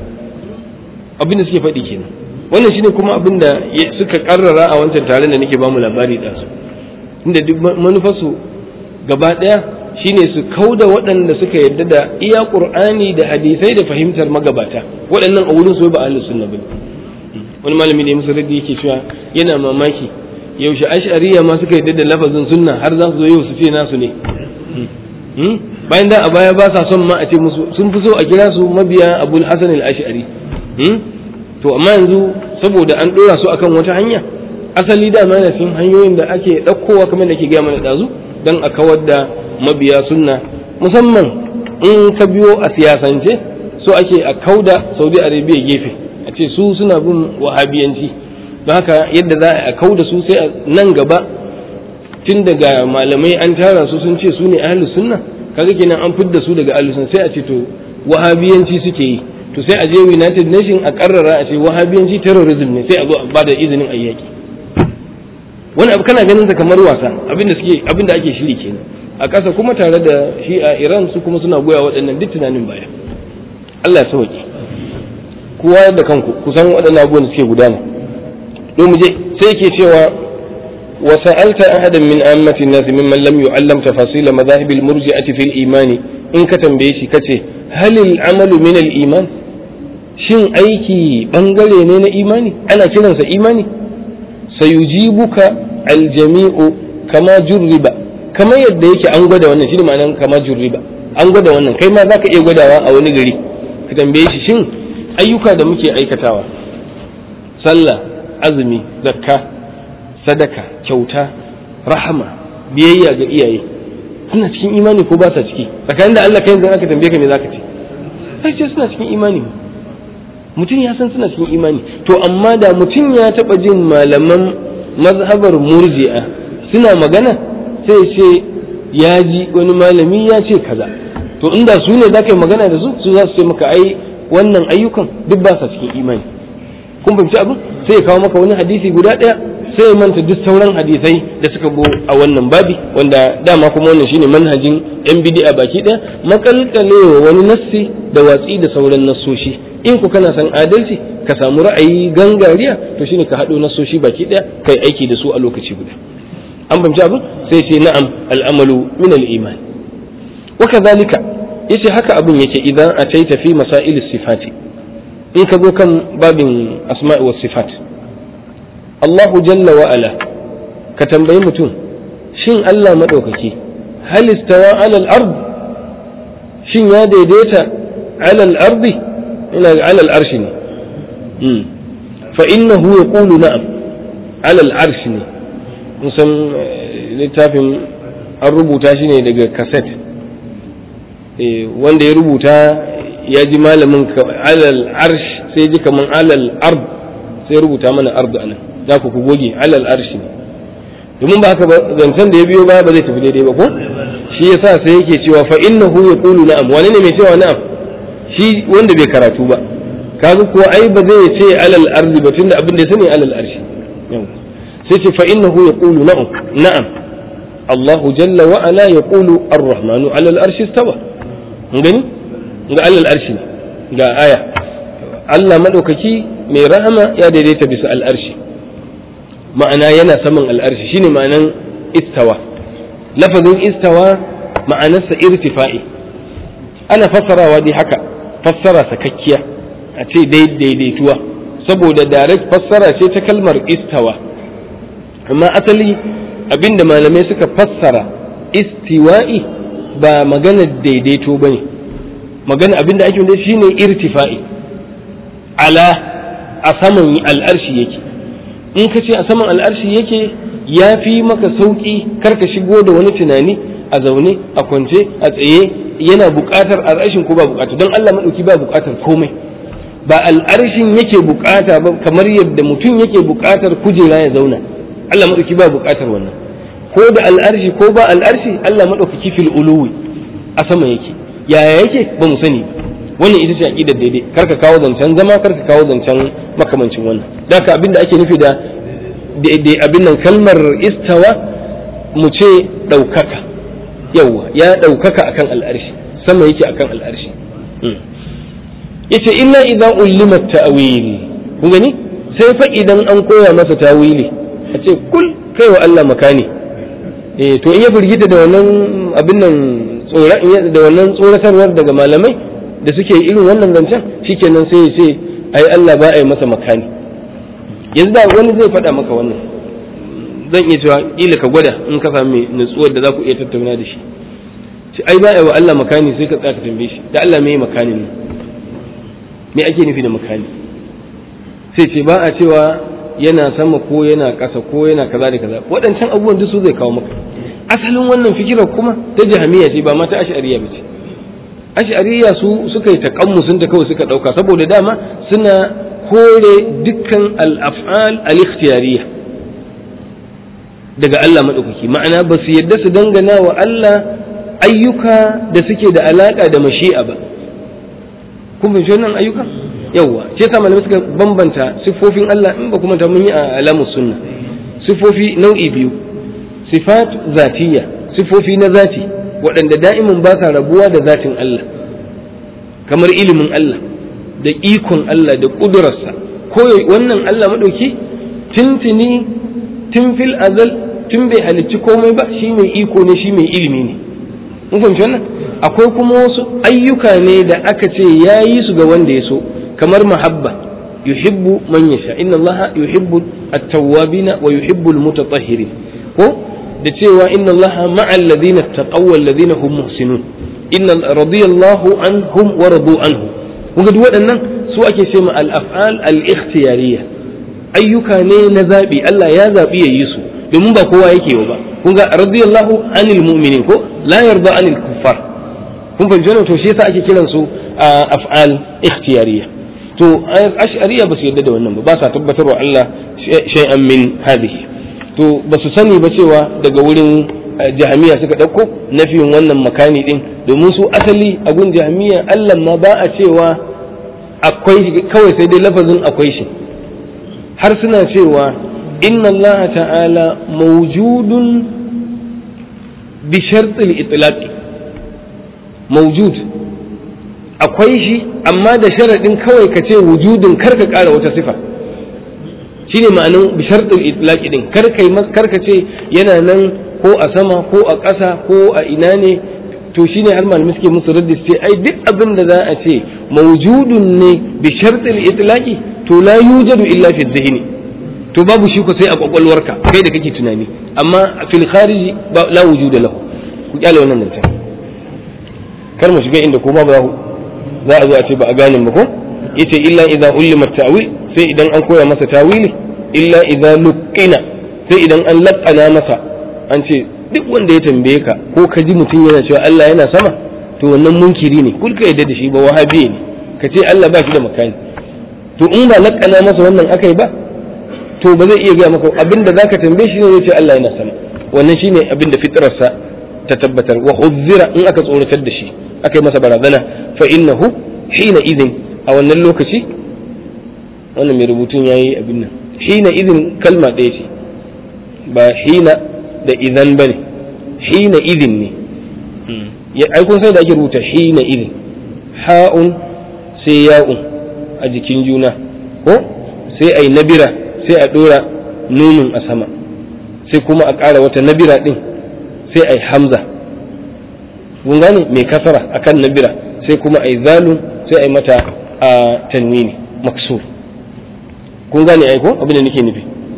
abin da suke faɗi kenan wannan shine kuma abin da suka karrara a wancan taron da nake bamu labari da su inda duk manufarsu gaba ɗaya shine su kauda waɗanda suka yarda da iya qur'ani da hadisai da fahimtar magabata waɗannan a wurin su ba ahlus sunna bane wani malami ne musu raddi yake cewa yana mamaki yaushe ash'ariya ma suka yarda da lafazin sunna har za su zo yau su ce nasu ne bayan da a baya ba sa son ma a ce musu sun fi so a kira su mabiya abul hasan al-ash'ari to amma yanzu saboda an dora su akan wata hanya asali da ma cikin hanyoyin da ake ɗaukowa kamar da ke gaya mana ɗazu don a kawar da mabiya sunna musamman in ka biyo a siyasance so ake a kauda saudi arabia gefe a ce su suna bin wahabiyanci don haka yadda za a kauda su sai a nan gaba tun daga malamai an tara su sun ce su ne ahlus sunna kaga kenan an fidda su daga ahlus sunna sai a ce to wahabiyanci suke yi to sai a je United Nation a karrara a ce wahabiyanci terrorism ne sai a zo a bada izinin ayyaki wani abu kana ganin sa kamar wasa abinda suke abinda ake shiri kenan a ƙasa kuma tare da shi a Iran su kuma suna goya waɗannan duk tunanin baya Allah ya sauke kowa da kanku kusan waɗannan abubuwan da suke gudana don mu je sai yake cewa وسألت أحدا من عامة الناس ممن لم يعلم تفاصيل مذاهب المرجئة في الإيمان إن كتم بيشي كتي هل العمل من الإيمان shin aiki bangare ne na imani ana kiransa imani sayujibuka aljami'u kama jurriba kama yadda yake an gwada wannan shi ma'anar kama jurriba an gwada wannan kai ma za ka iya gwadawa a wani gari ka tambaye shi shin ayyuka da muke aikatawa sallah azumi zakka sadaka kyauta rahama biyayya ga iyaye suna cikin imani ko ba sa ciki tsakanin da Allah kai yanzu aka tambaye ka me zaka ce sai ce suna cikin imani mutum ya san suna cikin imani to amma da mutum ya taba jin malaman mazhabar murji'a suna magana sai ce ya ji wani malami ya ce kaza to inda su ne za ka yi magana da su su za su ce maka ai wannan ayyukan duk ba sa cikin imani kun fahimci abin sai ya kawo maka wani hadisi guda ɗaya sai ya manta duk sauran hadisai da suka bo a wannan babi wanda dama kuma wannan shine manhajin yan bid'a baki ɗaya makalkalewa wani nassi da watsi da sauran nassoshi in ku kana san adalci ka samu ra'ayi gangariya to shine ka haɗo nassoshi baki ɗaya kai aiki da su a lokaci guda an fahimci abin sai ce na'am al'amalu min al-iman wa kadhalika yace haka abin yake idan ataita fi masail sifati in ka zo kan babin asma'i was sifat Allahu jalla wa ala ka tambayi mutum shin Allah madaukaki hal istawa ala al-ard shin ya daidaita ala al-ardi ina ala al-arshi ne fa innahu yaqulu na'am ala al-arshi ne musan littafin an rubuta shi ne daga kaset wanda ya rubuta ya ji malamin alal arsh sai ji kaman alal ard sai rubuta mana ardu anan za ku goge alal arshi ne domin ba haka ba zancen da ya biyo baya ba zai tafi daidai ba ko shi yasa sai yake cewa fa innahu yaqulu na'am wani ne mai cewa na'am shi wanda bai karatu ba kaga kuwa ai ba zai ce alal ardi ba tunda abin da ya sani alal arshi sai ce fa innahu yaqulu na'am na'am Allah jalla wa ala yaqulu ar-rahmanu ala al-arshi istawa gani ga alal arshi ga aya Allah madaukaki mai rahama ya daidaita bisa al-arshi ma'ana yana saman al-arshi shine ma'anan istawa lafazin istawa ma'anarsa irtifa'i ana fassarawa dai haka fassara sakakkiya a ce daidaituwa saboda direct fassara ce ta kalmar istawa amma asali abinda malamai suka fassara istiwa'i ba magana daidaito ba ne magana abinda ake wanda shine irtifa'i ala a saman al'arshi yake in ka ce a saman al'arshi yake ya fi maka sauƙi karka shigo da wani tunani a zaune a kwance a tsaye yana buƙatar al'arshin ko ba buƙata don Allah maɗauki ba buƙatar komai ba al'arshin yake buƙata ba kamar yadda mutum yake buƙatar kujera ya zauna Allah maɗauki ba buƙatar wannan ko da al'arshi ko ba al'arshi Allah maɗaukaki fil uluwi a sama yake yaya yake ba mu sani wannan ita ce aqidar daidai kar ka kawo zancen zama kar ka kawo zancen makamancin wannan da ka abin da ake nufi da abin nan kalmar istawa mu ce ɗaukaka yawwa ya ɗaukaka akan al'arshi sama yake akan al'arshi yace illa idan ulima ta'wil kun gani sai fa idan an koya masa tawili a ce kul kai wa Allah makani eh to in ya firgita da wannan abin nan da wannan tsoratarwar daga malamai da suke irin wannan zancen shikenan sai ya ce ai Allah ba a yi masa makani yanzu da wani zai faɗa maka wannan zan iya cewa kila ka gwada in ka sami nutsuwar da za ku iya tattauna da shi ce ai ba a yi wa Allah makani sai ka tsaya ka tambaye shi da Allah me yi makanin nan me ake nufi da makani sai ce ba a cewa yana sama ko yana ƙasa ko yana kaza da kaza waɗancan abubuwan duk su zai kawo maka asalin wannan fikirar kuma ta jahamiya ce ba ma ta ash'ariya ba ce ash'ariya su suka yi taƙammusun ta kawai suka ɗauka saboda dama suna kore dukkan al-af'al al-ikhtiyariyya daga Allah maɗaukaki ma'ana ba su yadda su dangana wa Allah ayyuka da suke da alaƙa da mashi'a ba kun fahimci wannan ayyuka yawwa ce sa malamai suka bambanta siffofin Allah in ba kuma ta mun yi a alamus sunna siffofi nau'i biyu sifat zatiyya siffofi na zati waɗanda da'imin ba sa rabuwa da zatin Allah kamar ilimin Allah da ikon Allah da ƙudurarsa ko wannan Allah maɗauki tuntuni tun fil azal tun bai halicci komai ba shi mai iko ne shi mai ilimi ne mun fahimci wannan akwai kuma wasu ayyuka ne da aka ce ya yi su ga wanda ya so kamar mahabba yuhibbu man yasha inna Allah yuhibbu at-tawwabina wa yuhibbu al-mutatahhirin ko da cewa inna Allah ma'a alladhina taqaw alladhina hum muhsinun inna radiyallahu anhum wa radu anhu kuga duk waɗannan su ake ce ma al-af'al al-ikhtiyariyya ayyuka ne na zabi Allah ya zabi ya yi su domin ba kowa yake ba kuga radiyallahu anil mu'minin ko la yarda anil kuffar kun fahimci wannan to shi yasa ake kiran su af'al ikhtiyariyya to ash'ariyya ba su yarda da wannan ba ba sa tabbatarwa Allah shay'an min hadhihi to ba su sani ba cewa daga wurin jahamiya suka ɗauko nafiyin wannan makani din domin su asali a gun jahamiya Allah ma ba a cewa akwai kawai sai dai lafazin akwai shi har suna cewa inna Allah ta'ala mawjudun bi shartil itlaqi mawjud akwai shi amma da sharaɗin kawai ka ce wujudin kar ka ƙara wata sifa shine ma'anin bi shartil itlaqi din kar kai kar ka ce yana nan ko a sama ko a ƙasa ko a ina ne to shine har malamai suke musu raddi ce ai duk abin da za a ce mawjudun ne bi shartil itlaqi to la yujadu illa fi dhihni to babu shi ko sai a kwakwalwarka kai da kake tunani amma fil khariji la wujuda lahu ku kyale wannan nan kar mu shiga inda ko babu za a zo a ce ba a gane ba ko yace illa idza ulima ta'wil sai idan an koya masa tawili illa idza luqina sai idan an laqana masa an ce duk wanda ya tambaye ka ko ka ji mutum yana cewa Allah yana sama to wannan munkiri ne kul ka yadda da shi ba wahabi ne ka ce Allah ba shi da makani to in ba lakana masa wannan akai ba to ba zai iya gaya maka abinda zaka tambaye shi ne zai ce Allah yana sama wannan shine abinda fitrarsa ta tabbatar wa huzzira in aka tsoratar da shi aka yi masa barazana fa innahu hina idin a wannan lokaci wannan mai rubutun yayi abin nan hina idin kalma ɗaya ce ba hina da idan bane hina idin ne ya ai kun sai da ake rubuta hina idin ha'un sai ya'un a jikin juna ko sai ai nabira sai a dora nunin a sama sai kuma a ƙara wata nabira din sai ai hamza kun gane mai kasara akan nabira sai kuma ai zalun sai ai mata a tanwini maksur kun gane ai ko abin da nake nufi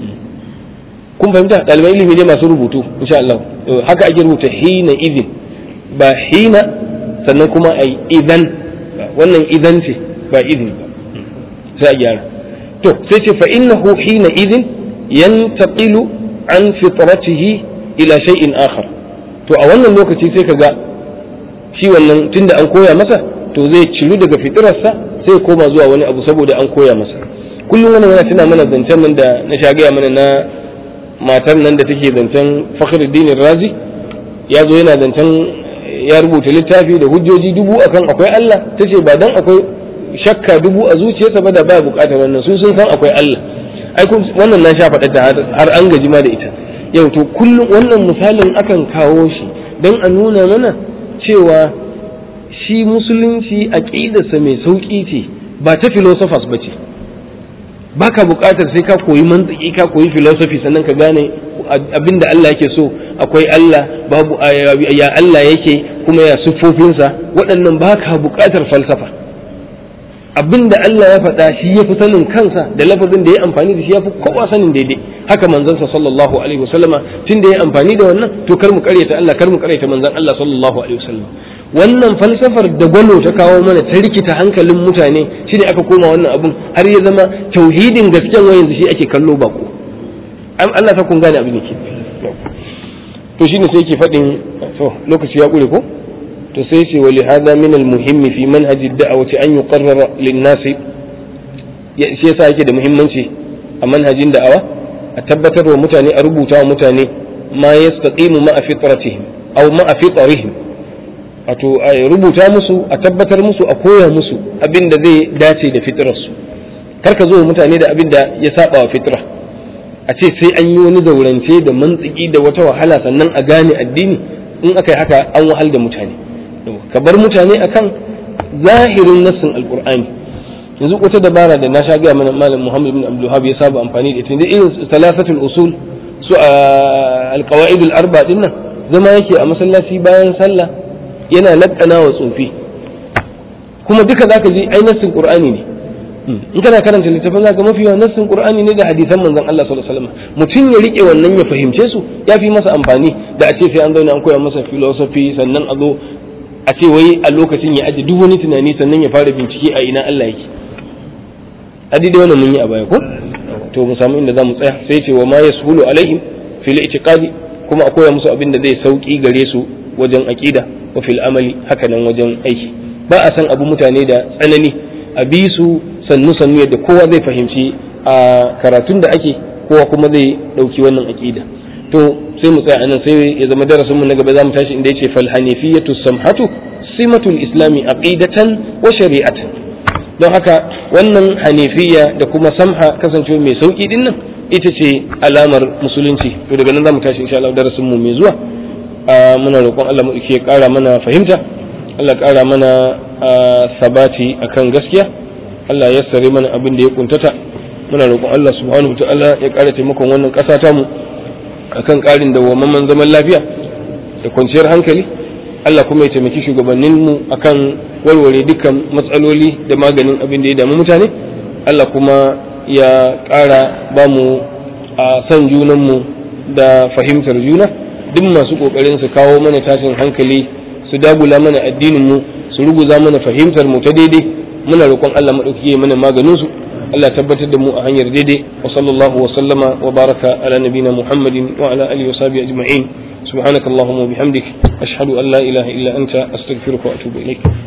kun fahimta ɗalibai ilimi ne masu rubutu insha Allah haka ake rubuta hina idin ba hina sannan kuma ai idan wannan idan ce ba idin ba sai a gyara to sai ce fa innahu hina idin yantaqilu an fitratihi ila shay'in akhar to a wannan lokaci sai kaga shi wannan tunda an koya masa to zai ciru daga fitirarsa sai koma zuwa wani abu saboda an koya masa kullum wannan yana tuna mana zancen nan da na shagaya mana na matar nan da take zancen fakhruddin razi ya zo yana zancen ya rubuta littafi da hujjoji dubu akan akwai Allah tace ba dan akwai shakka dubu a zuciyarsa ba da ba bukatar wannan sun sun san akwai Allah ai wannan na sha faɗa ta har an gaji ma da ita yau to kullum wannan misalin akan kawo shi don a nuna mana cewa shi musulunci aƙidarsa mai sauƙi ce ba ta philosophers ba ce ba ka buƙatar sai ka koyi mantiki ka koyi philosophy sannan ka gane abin da Allah yake so akwai Allah babu ya Allah yake kuma ya siffofinsa waɗannan ba ka buƙatar falsafa abin da Allah ya faɗa shi ya fi sanin kansa da lafazin da ya amfani da shi ya fi kowa sanin daidai haka manzansa sallallahu alaihi wasallama tun da ya amfani da wannan to kar mu karyata Allah kar mu karyata manzan Allah sallallahu alaihi wasallam wannan falsafar da gwalo ta kawo mana ta rikita hankalin mutane shi ne aka koma wannan abun har ya zama tauhidin gasken wa yanzu shi ake kallo bako Allah ta kun gane abin da ke to shine sai yake faɗin to lokaci ya ƙure ko to sai ce wa lihada min almuhim fi manhaj ad-da'wati an yuqarrara lin-nas shi yasa yake da muhimmanci a manhajin da'awa a tabbatar wa mutane a rubuta wa mutane ma yastaqimu ma'a fitratihim aw ma'a fitrihim wato a rubuta musu a tabbatar musu a koya musu abin da zai dace da fitrarsu kar ka zo mutane da abin da ya saba wa fitra a ce sai an yi wani zaurance da mantsiki da wata wahala sannan a gane addini in aka yi haka an wahal da mutane ka bar mutane akan zahirin nassin alkur'ani yanzu wata dabara da na sha gaya mana malam muhammad bin abdul ya saba amfani da ita da irin salasatul usul su a alqawaidul arba din nan zama yake a masallaci bayan sallah yana lakkana wa tsofi kuma duka zaka ji ai nassin qur'ani ne in kana karanta littafin zaka mafi yawan nassin qur'ani ne da hadisan manzon Allah sallallahu alaihi wasallam mutum ya rike wannan ya fahimce su ya fi masa amfani da a ce sai an zauna an koya masa philosophy sannan a zo a ce wai a lokacin ya aje duk wani tunani sannan ya fara bincike a ina Allah yake a dai wannan mun yi a baya ko to mu samu inda zamu tsaya sai ce wa ma yashulu alaihim fil i'tiqadi kuma a koya musu abin da zai sauki gare su wajen aqida wa fil amali haka nan wajen aiki ba a san abu mutane da tsanani a bi su sannu sannu yadda kowa zai fahimci a karatun da ake kowa kuma zai dauki wannan aqida to sai mu tsaya anan sai ya zama darasin mu na gaba zamu tashi inda yace fal hanifiyatu samhatu simatul islami aqidatan wa shari'atan don haka wannan hanifiya da kuma samha kasancewa mai sauki din nan ita ce alamar musulunci to daga nan zamu tashi insha Allah darasin mu mai zuwa muna roƙon Allah mu ya ƙara mana fahimta Allah ƙara mana sabati akan gaskiya Allah ya sare mana abin da ya kuntata muna roƙon Allah subhanahu wa ta'ala ya ƙara taimakon wannan ƙasa ta mu akan ƙarin dawwammamen zaman lafiya da kwanciyar hankali Allah kuma ya taimaki shugabanninmu akan warware dukkan matsaloli da maganin abin da ya damu mutane Allah kuma ya ƙara ba mu a san junanmu da fahimtar juna duk masu ƙoƙarin su kawo mana tashin hankali su dagula mana addininmu su ruguza mana fahimtar mu ta daidai muna roƙon Allah maɗauki mana maganin su Allah tabbatar da mu a hanyar daidai wa sallallahu wa sallama wa baraka ala nabina Muhammadin wa ala alihi wa sahbihi ajma'in subhanakallahumma wa bihamdik ashhadu an la ilaha illa anta astaghfiruka wa atubu ilaik